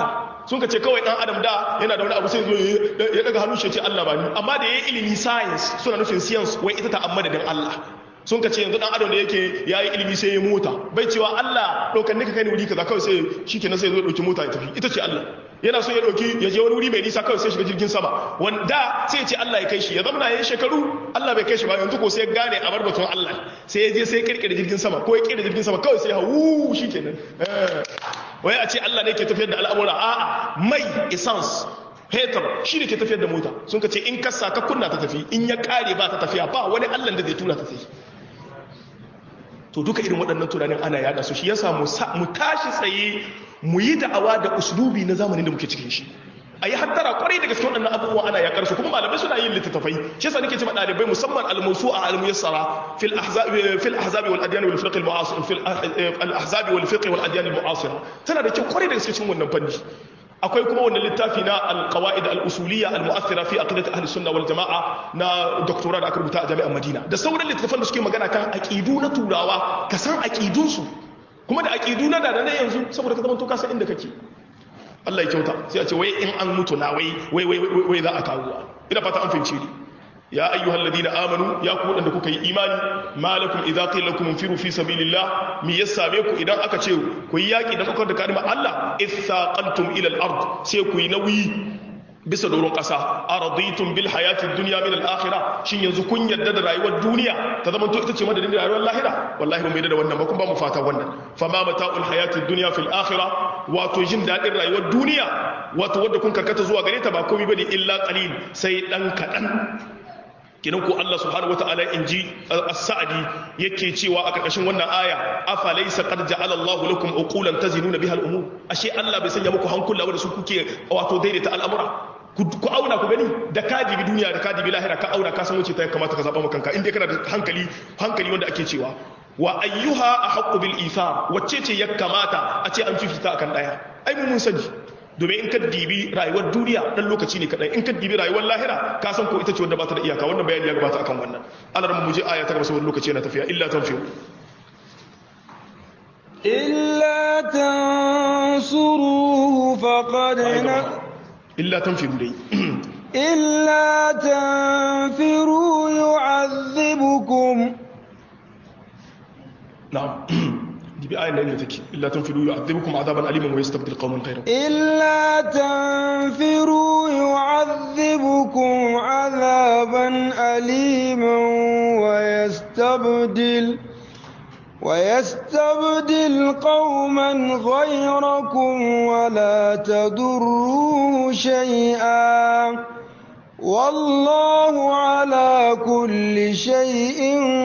sun ka ce kawai dan adam da yana da wani abu sai zo ya daga hannun shi ya ce Allah ba ni amma da yayi ilimi science suna nufin science wai ita ta amma da Allah sun ka ce yanzu dan adam da yake yayi ilimi sai ya mota bai cewa Allah dokan nika kai ni wuri kaza kawai sai shikenan sai zo dauki mota ya tafi ita ce Allah yana so ya dauki ya je wani wuri mai nisa kawai sai shiga jirgin sama wanda sai ya ce Allah ya kai shi ya zama yayin shekaru Allah bai kai shi ba yanzu ko sai ya gane a barbatun Allah sai ya je sai ya kirkire jirgin sama ko ya kirkire jirgin sama kawai sai ya hawu shikenan wai a ce Allah ne ke tafiyar da al'amura a'a mai essence fetur shi ne ke tafiyar da mota sun ka ce in kasa ka kunna ta tafi in ya kare ba ta tafiya ba wani Allah da zai tura ta tafi to duka irin waɗannan tunanin ana yada su shi yasa mu tashi tsaye mu yi da'awa da uslubi na zamanin da muke cikin shi a yi hattara kwarai da gaske waɗannan abubuwa ana yakar su kuma malamai suna yin littattafai shi yasa nake cewa ɗalibai musamman almusu a almuyassara fil ahzabi fil ahzabi wal adyan wal fiqh al mu'asir fil al ahzabi wal fiqh wal adyan al mu'asira tana da kyau kwarai da gaske cikin wannan fanni akwai kuma wannan littafi na al-qawaid al-usuliyya al-mu'athira fi aqidati ahli sunna wal jama'a na doktora da aka rubuta a jami'ar Madina da sauran littattafan da suke magana kan aqidu na turawa ka san aqidun su kuma da aqidu na da na yanzu saboda ka zama to ka san inda kake Allah ya kyauta sai a ce wai in an mutu na wai wai wai wai za a kawo ina fata an fahimce ni ya ayyuhal ladina amanu ya ku wadanda kuka yi imani malakum idza qila lakum infiru fi sabilillah mi yasabe ku idan aka ce ku yi yaki dan kuka da kalmar Allah ithaqaltum ila al-ard sai ku yi nauyi bisa doron ƙasa araditum bil hayatid dunya min al-akhirah shin yanzu kun yadda da rayuwar duniya ta zama to ita ce madadin rayuwar lahira wallahi ba mu yadda da wannan ba kun ba mu fata wannan fama mata'ul hayatid dunya fil akhirah wato jin dadin rayuwar duniya wato wanda kun karkata zuwa gare ta ba komai bane illa qalil sai dan kadan kinan ko Allah subhanahu wataala in ji as-sa'di yake cewa a karkashin wannan aya afa laysa qad ja'ala Allahu lakum uqulan tazinuna biha al-umur ashe Allah bai sanya muku hankula wanda su kuke wato daidaita al'amura ku auna ku gani da ka dibi duniya da ka dibi lahira ka auna ka san wuce ta kamata ka zaba maka kanka inda kana da hankali hankali wanda ake cewa wa ayyuha ahqqu bil ithar wacce ce ya kamata a ce an fifita akan daya ai mun sani domin in ka dibi rayuwar duniya dan lokaci ne kadai in ka dibi rayuwar lahira ka san ko ita ce wanda ba ta da iyaka wannan bayani ya gabata akan wannan Allah mu je aya ta gaba saboda lokaci yana tafiya illa tanfiu illa tansuruhu faqad illa tanfiu dai illa tanfiru yu'adhibukum na'am دي آية اللي تكي إلا تنفروا يعذبكم عذابا أليما ويستبدل قوما غيركم إلا تنفروا يعذبكم عذابا أليما ويستبدل ويستبدل قوما غيركم ولا تضروه شيئا والله على كل شيء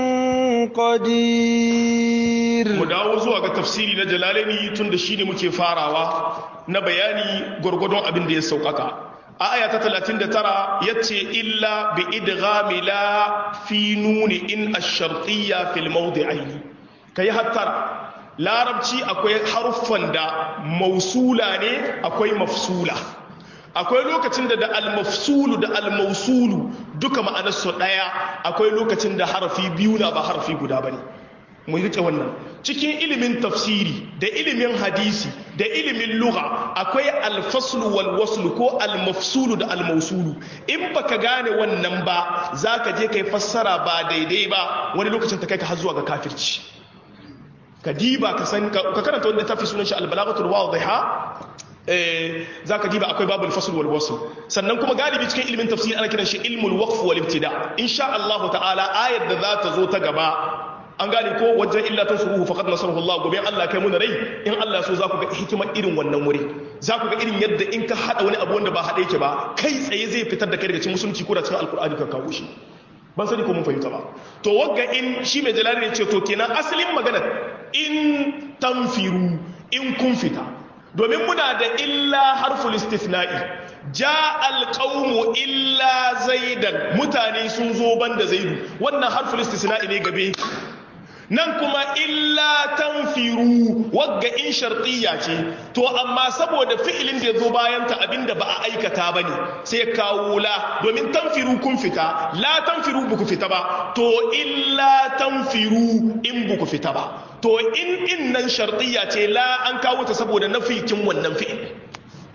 قدير mu dawo zuwa ga tafsiri na jalalaini tun da shi ne muke farawa na bayani gwargwadon abin da ya sauƙaƙa a aya ta 39 ya ce illa bi idghami la fi nuni in ash-shartiyya fil mawdi'aini kai hattara larabci akwai haruffan da mausula ne akwai mafsula akwai lokacin da da al-mafsulu da al-mausulu duka ma'anarsu ɗaya akwai lokacin da harafi biyu na ba harafi guda bane mu rike wannan cikin ilimin tafsiri da ilimin hadisi da ilimin lugha akwai alfaslu wal waslu ko almafsulu da almausulu in baka gane wannan ba zaka je kai fassara ba daidai ba wani lokacin ta kai ka har zuwa ga kafirci ka diba ka san ka karanta wanda tafi sunan shi albalaghatul wadhiha eh zaka diba akwai babul fasl wal wasl sannan kuma galibi cikin ilimin tafsiri ana kiran shi ilmul waqf wal ibtida insha Allah ta'ala ayar da za ta zo ta gaba an gane ko wajen illa ta suruhu faqad nasarahu Allah gobe Allah kai muna rai in Allah so za ku ga hikimar irin wannan wuri za ku ga irin yadda in ka hada wani abu wanda ba hada yake ba kai tsaye zai fitar da kai daga cikin musulunci ko da cikin alkur'ani ka kawo shi ban sani ko mun fahimta ba to wagga in shi mai jalali ne ce to kenan asalin magana in tanfiru in kun fita domin muna da illa harful istifna'i ja alqaumu illa zaidan mutane sun zo banda zaidu wannan harful istisna'i ne gabe nan kuma illa tanfiru wagga in shartiyya ce to amma saboda fi'ilin da ya zo bayan ta abinda ba a aikata ba ne sai kawo la domin tanfiru kun fita la tanfiru buku fita ba to illa tanfiru in buku fita ba to in in nan shartiyya ce la an kawo ta saboda nafikin wannan fi'il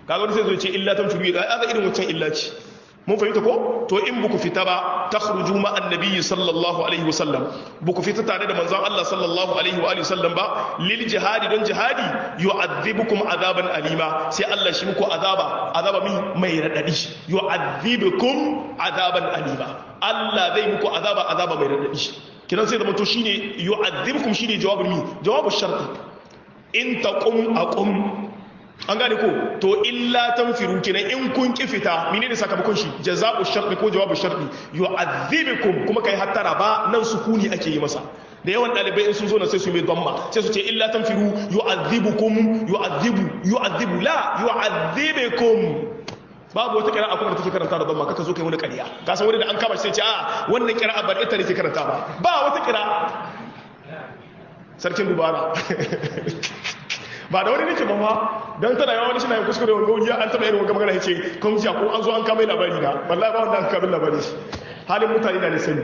kaga wani sai zo ce illa tanfiru ga aka irin wancan illa ce mun fahimta ko to in buku fita ba takhruju ma annabi sallallahu alaihi wasallam buku fita tare da manzon Allah sallallahu alaihi wa alihi wasallam ba lil jihadi don jihadi yu'adhibukum azaban alima sai Allah shi muku azaba azaba mi mai radadi yu'adhibukum azaban alima Allah zai muku azaba azaba mai radadi kidan sai da mutu shine yu'adhibukum shine jawabul mi jawabu sharti in taqum aqum an gane ko to illa tanfiru kenan in kun ki fita menene sakamakon shi jaza'u sharti ko jawabu sharti yu'adhibukum kuma kai hattara ba nan sukuni ake yi masa da yawan dalibai in sun zo na sai su mai dhamma sai su ce illa tanfiru yu'adhibukum yu'adhibu yu'adhibu la yu'adhibukum babu wata kira'a kuma da take karanta da dhamma kaka zo kai wani ƙarya ka san wani da an kama shi sai ce a wannan kira'a ba ita ne ke karanta ba ba wata kira'a sarkin dubara ba da wani nake ba ma don tana yawa wani shi na yin kuskure wani gauniya an taɓa irin wani magana ya ce kan jiya ko an zo an kama labari na wallahi ba wanda an kama labari shi halin mutane na ne sani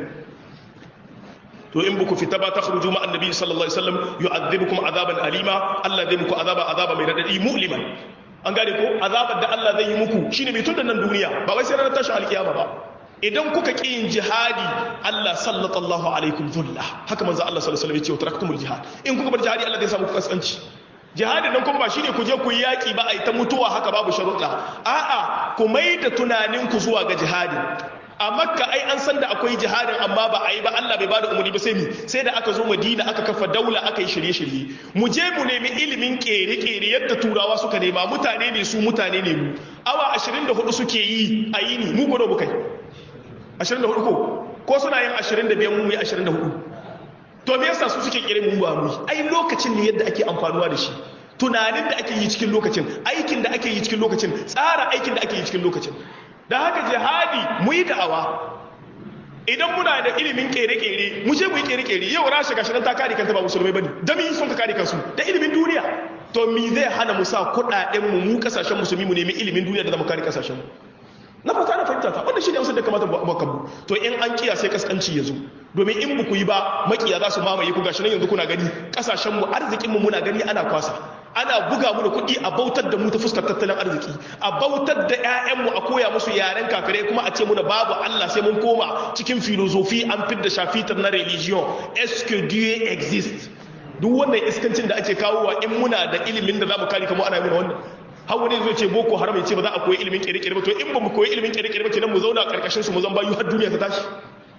to in buku fita ba ta khruju ma annabi sallallahu alaihi wasallam yu'adhibukum azaban alima Allah zai muku azaba azaba mai radadi mu'liman an gane ko azabar da Allah zai yi muku shine mai tun da nan duniya ba wai sai ranar tashi alkiyama ba idan kuka ƙi yin jihadi Allah sallallahu alaikum dhulla haka manzo Allah sallallahu alaihi wasallam ya ce wa taraktumul jihad in kuka bar jihadi Allah zai samu ku kaskanci jihadin nan kuma ba shine ku je ku yi yaki ba a yi ta mutuwa haka babu sharuɗa a'a ku mai da tunanin ku zuwa ga jihadi a makka ai an san da akwai jihadin amma ba a yi ba Allah bai bada umarni ba sai mi sai da aka zo madina aka kafa daula aka yi shirye-shirye mu je mu nemi ilimin kere-kere yadda turawa suka nema mutane ne su mutane ne mu awa 24 suke yi a yi ni mu gwado mu kai 24 ko ko suna yin 25 mu yi 24 to me yasa su suke kire mu ba mu ai lokacin ne yadda ake amfanuwa da shi tunanin da ake yi cikin lokacin aikin da ake yi cikin lokacin tsara aikin da ake yi cikin lokacin da haka jihadi mu yi da'awa idan muna da ilimin kere-kere mu je mu yi kere-kere yau rasha gashi nan ta kare kanta ba musulmai bane da mi sun ka kare kansu da ilimin duniya to mi zai hana mu sa kudaden mu mu kasashen musulmi mu nemi ilimin duniya da zamu kare kasashen mu na fata na fahimta ta wannan shine amsar da kamata mu kabu to in an kiya sai kaskanci ya zo domin in buku yi ba makiya za su mamaye ku gashi nan yanzu kuna gani kasashen mu arzikin mu muna gani ana kwasa ana buga mu da kuɗi a bautar da mu ta fuskar tattalin arziki a bautar da 'ya'yanmu a koya musu yaren kafirai kuma a ce muna babu Allah sai mun koma cikin filozofi an fidda shafitar na religion est que Dieu existe duk wannan iskancin da ake kawowa in muna da ilimin da zamu kare kamar ana yi wannan har wani zai ce boko haram ya ce ba za a koyi ilimin kere-kere ba to in ba mu koyi ilimin kere-kere ba kenan mu zauna a karkashin su mu zan bayu har duniya ta tashi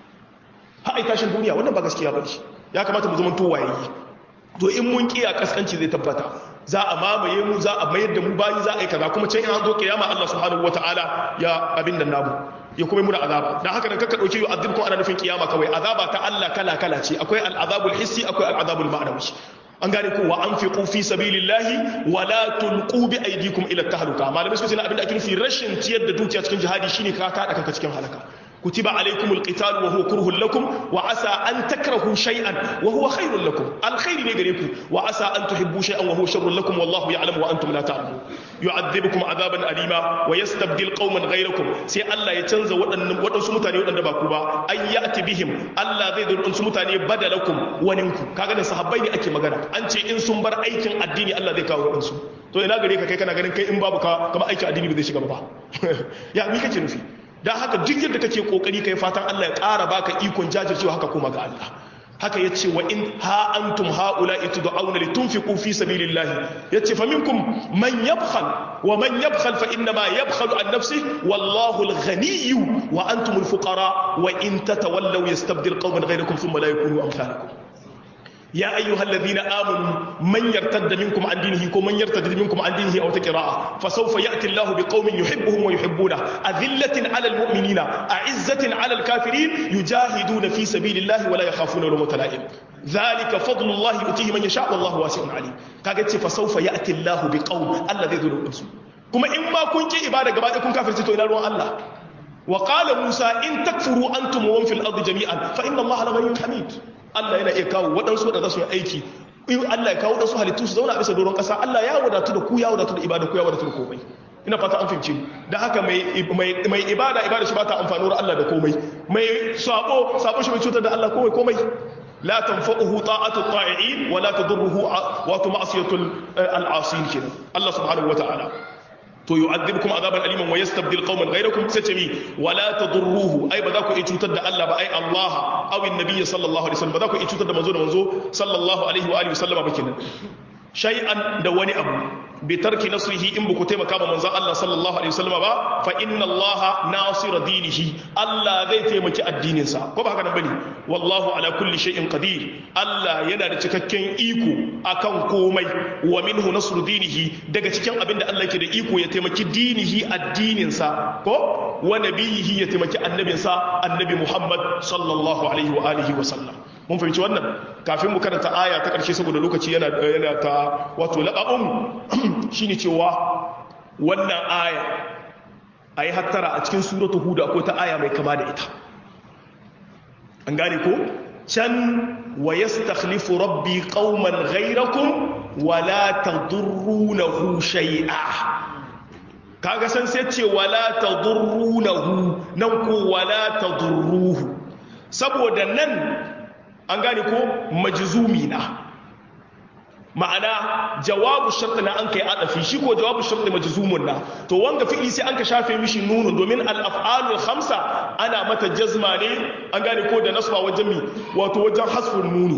har ai tashin duniya wannan ba gaskiya ba ce ya kamata mu zama to wayayi to in mun kiya kaskanci zai tabbata za a mamaye mu za a mayar da mu bayi za a yi kaza kuma can in an zo kiyama Allah subhanahu wataala ya abin da namu ya kuma muna azaba dan haka nan kaka dauki yu'adhib ko ana nufin kiyama kawai azaba ta Allah kala kala ce akwai al'azabul hissi akwai al'azabul ma'nawi an gane ko wa anfiqu fi sabilillahi wa la tulqu bi aydikum ila tahluka malamai suka ce abin da ake nufi rashin ciyar da dukiya cikin jihadi shine ka kada kanka cikin halaka كتب عليكم القتال وهو كره لكم وعسى أن تكرهوا شيئا وهو خير لكم الخير لغيركم وعسى أن تحبوا شيئا وهو شر لكم والله يعلم وأنتم لا تعلمون يعذبكم عذابا أليما ويستبدل قوما غيركم سي الله يتنزى وأن سمتاني وأن دباكوبا أن يأتي بهم الله ذي ذو أن سمتاني بدلكم وننكم كاغن صحابين أكي مغانا أنت إن سنبر أيكن الديني الله ذي كاو أنسو to ina gare ka kai kana ganin kai in babu ka kama aikin addini ba zai shiga ba ya mi kake nufi don haka duk yadda kake kokari kai fatan Allah ya ƙara baka ikon jajircewa haka kuma ga Allah haka ya ce wa in ha antum haula itud'auna litunfiqu fi sabilillah yace fa minkum man yabkhal wa man yabkhal fa inna ma yabkhalu an nafsi wallahu al-ghaniy wa antum al-fuqara wa in tatawallaw yastabdil qauman ghayrakum thumma la yakunu amsalakum يا أيها الذين آمنوا من يرتد منكم عن دينه ومن يرتد منكم عن دينه أو تقراء فسوف يأتي الله بقوم يحبهم ويحبونه أذلة على المؤمنين أعزة على الكافرين يجاهدون في سبيل الله ولا يخافون لومة لائم ذلك فضل الله يؤتيه من يشاء والله واسع عليم كاجت فسوف يأتي الله بقوم الذي ذو الأنس كما إما كنت إبادة قبائل كن كافر تتو إلى الله وقال موسى إن تكفروا أنتم ومن في الأرض جميعا فإن الله لغني حميد Allah yana iya kawo waɗansu waɗanda su yi aiki in Allah ya kawo waɗansu halittu su zauna a bisa doron ƙasa Allah ya wadatu da ku ya wadatu da ibada ku ya wadatu da komai ina fata an fahimci da haka mai mai ibada ibada shi ba ta amfani da Allah da komai mai sabo sabo shi bai cutar da Allah komai komai la tanfa'uhu ta'atu ta'i'in wa la tadurruhu wa ma'siyatul al'asin kenan Allah subhanahu wa ta'ala to yu'adhibukum azaban aliman wa yastabdil qauman ghayrakum sai ce mi wala tadurruhu ai ba za ku iya cutar da Allah ba ai Allah aw annabi sallallahu alaihi wasallam ba za ku iya cutar da manzo da manzo sallallahu alaihi wa alihi wasallama ba kenan shay'an da wani abu bi tarki nasrihi in buku taimaka ma manzon Allah sallallahu alaihi wasallama ba fa inna Allah nasira dinihi Allah zai taimaki addinin sa ko ba haka nan bane wallahu ala kulli shay'in qadir Allah yana da cikakken iko akan komai wa minhu nasru dinihi daga cikin abin da Allah yake da iko ya taimaki dinihi addinin sa ko wa nabiyihi ya taimaki annabin sa annabi Muhammad sallallahu alaihi wa alihi wa sallam mun fahimci wannan kafin mu karanta aya ta karshe saboda lokaci yana yana ta wato laqabun shine cewa wannan aya ayi hattara a cikin suratul hud akwai ta aya mai kama da ita an gane ko can wa yastakhlifu rabbi qauman ghayrakum wa la tadurrunahu shay'a kaga san sai ce wala tadurrunahu nan ko wala tadurruhu saboda nan an gane ko majzumi na ma'ana jawabu sharti na an kai adafi shi ko jawabu sharti majzumun na to wanga fi'li sai an ka shafe mishi nunun domin al-af'alul khamsa ana mata jazma ne an gane ko da nasba wajen mi wato wajen hasfun nuni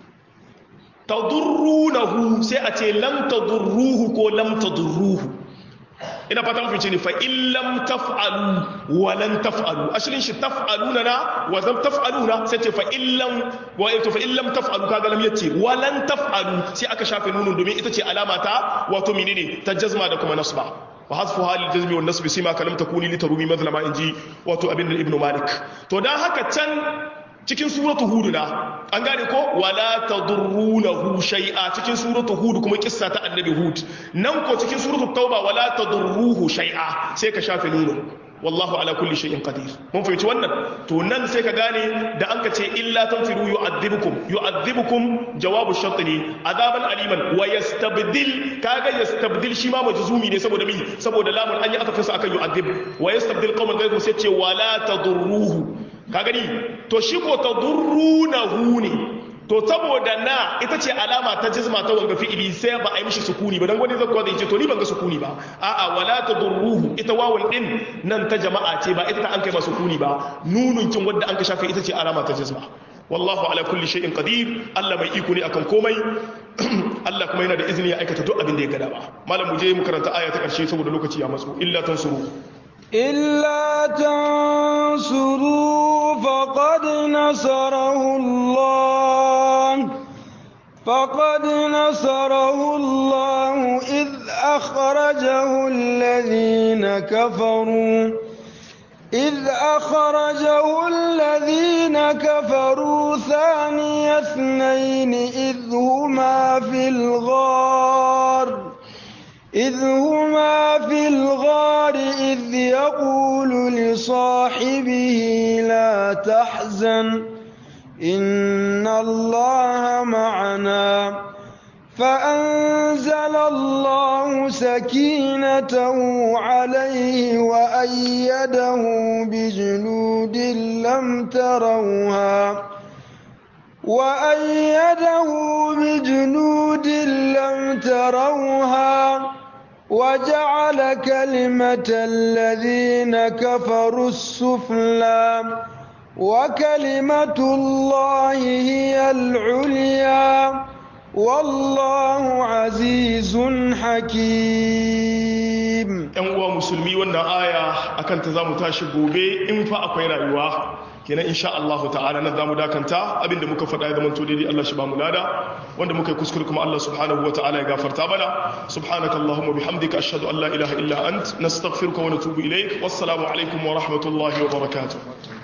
tadurrunahu sai a ce lam tadurruhu ko lam tadurruhu ina fata mafi ce ne fa illam taf'alu wa lan taf'alu ashirin shi taf'aluna na wa zam taf'aluna sai ce fa illam wa to fa illam taf'alu kaga lam yace wa lan taf'alu sai aka shafe nunun domin ita ce alama ta wato menene ta jazma da kuma nasba wa hasfu hali jazmi wa nasbi sima kalam takuni li tarumi mazlama inji wato abin da ibnu malik to dan haka can cikin suratu hud na an gane ko wala tadurrunahu shay'a cikin suratu hud kuma kissa ta annabi hud nan ko cikin suratu tauba wala tadurruhu shay'a sai ka shafe nunu wallahu ala kulli shay'in qadir mun fahimci wannan to nan sai ka gane da an ka ce illa tanfiru yu'adhibukum yu'adhibukum jawabu shart ne azaban aliman wa yastabdil kaga yastabdil shi ma majzumi ne saboda mi saboda lamun an yi aka fasa akan yu'adhib wa yastabdil qauman ghayrukum sai ce wala tadurruhu ka gani to shi ko tadurrunahu ne to saboda na ita ce alama ta jizma ta wanga fi'ili sai ba a yi mishi sukuni ba dan wani zai kuwa zai ce to ni ban ga sukuni ba a'a wala tadurruhu ita wawun din nan ta jama'a ce ba ita ta an kai ba sukuni ba nunun kin wanda an ka shafe ita ce alama ta jizma wallahu ala kulli shay'in qadir Allah mai iko ne akan komai Allah kuma yana da izini ya aikata duk abin da ya gada ba malam mu je mu karanta aya ta karshe saboda lokaci ya matso illa tansuru إلا تنصروا فقد نصره الله فقد نصره الله إذ أخرجه الذين كفروا إذ أخرجه الذين كفروا ثاني اثنين إذ هما في الغار إذ هما في الغار إذ يقول لصاحبه لا تحزن إن الله معنا فأنزل الله سكينته عليه وأيده بجنود لم تروها وأيده بجنود لم تروها وجعل كلمة الذين كفروا السفلى وكلمة الله هي العليا والله عزيز حكيم ‘yan uwa musulmi wannan aya akan ta za mu tashi gobe in fa akwai rayuwa kenan insha Allah ta'ala na zamu dakanta abinda muka faɗa ya zamanto daidai Allah shi ba mu lada wanda muka yi kuskure kuma Allah subhanahu wa ta'ala ya gafarta mana subhanaka allahumma bihamdika ashhadu an la ilaha illa ant nastaghfiruka wa natubu ilaik wassalamu alaikum wa rahmatullahi wa barakatuh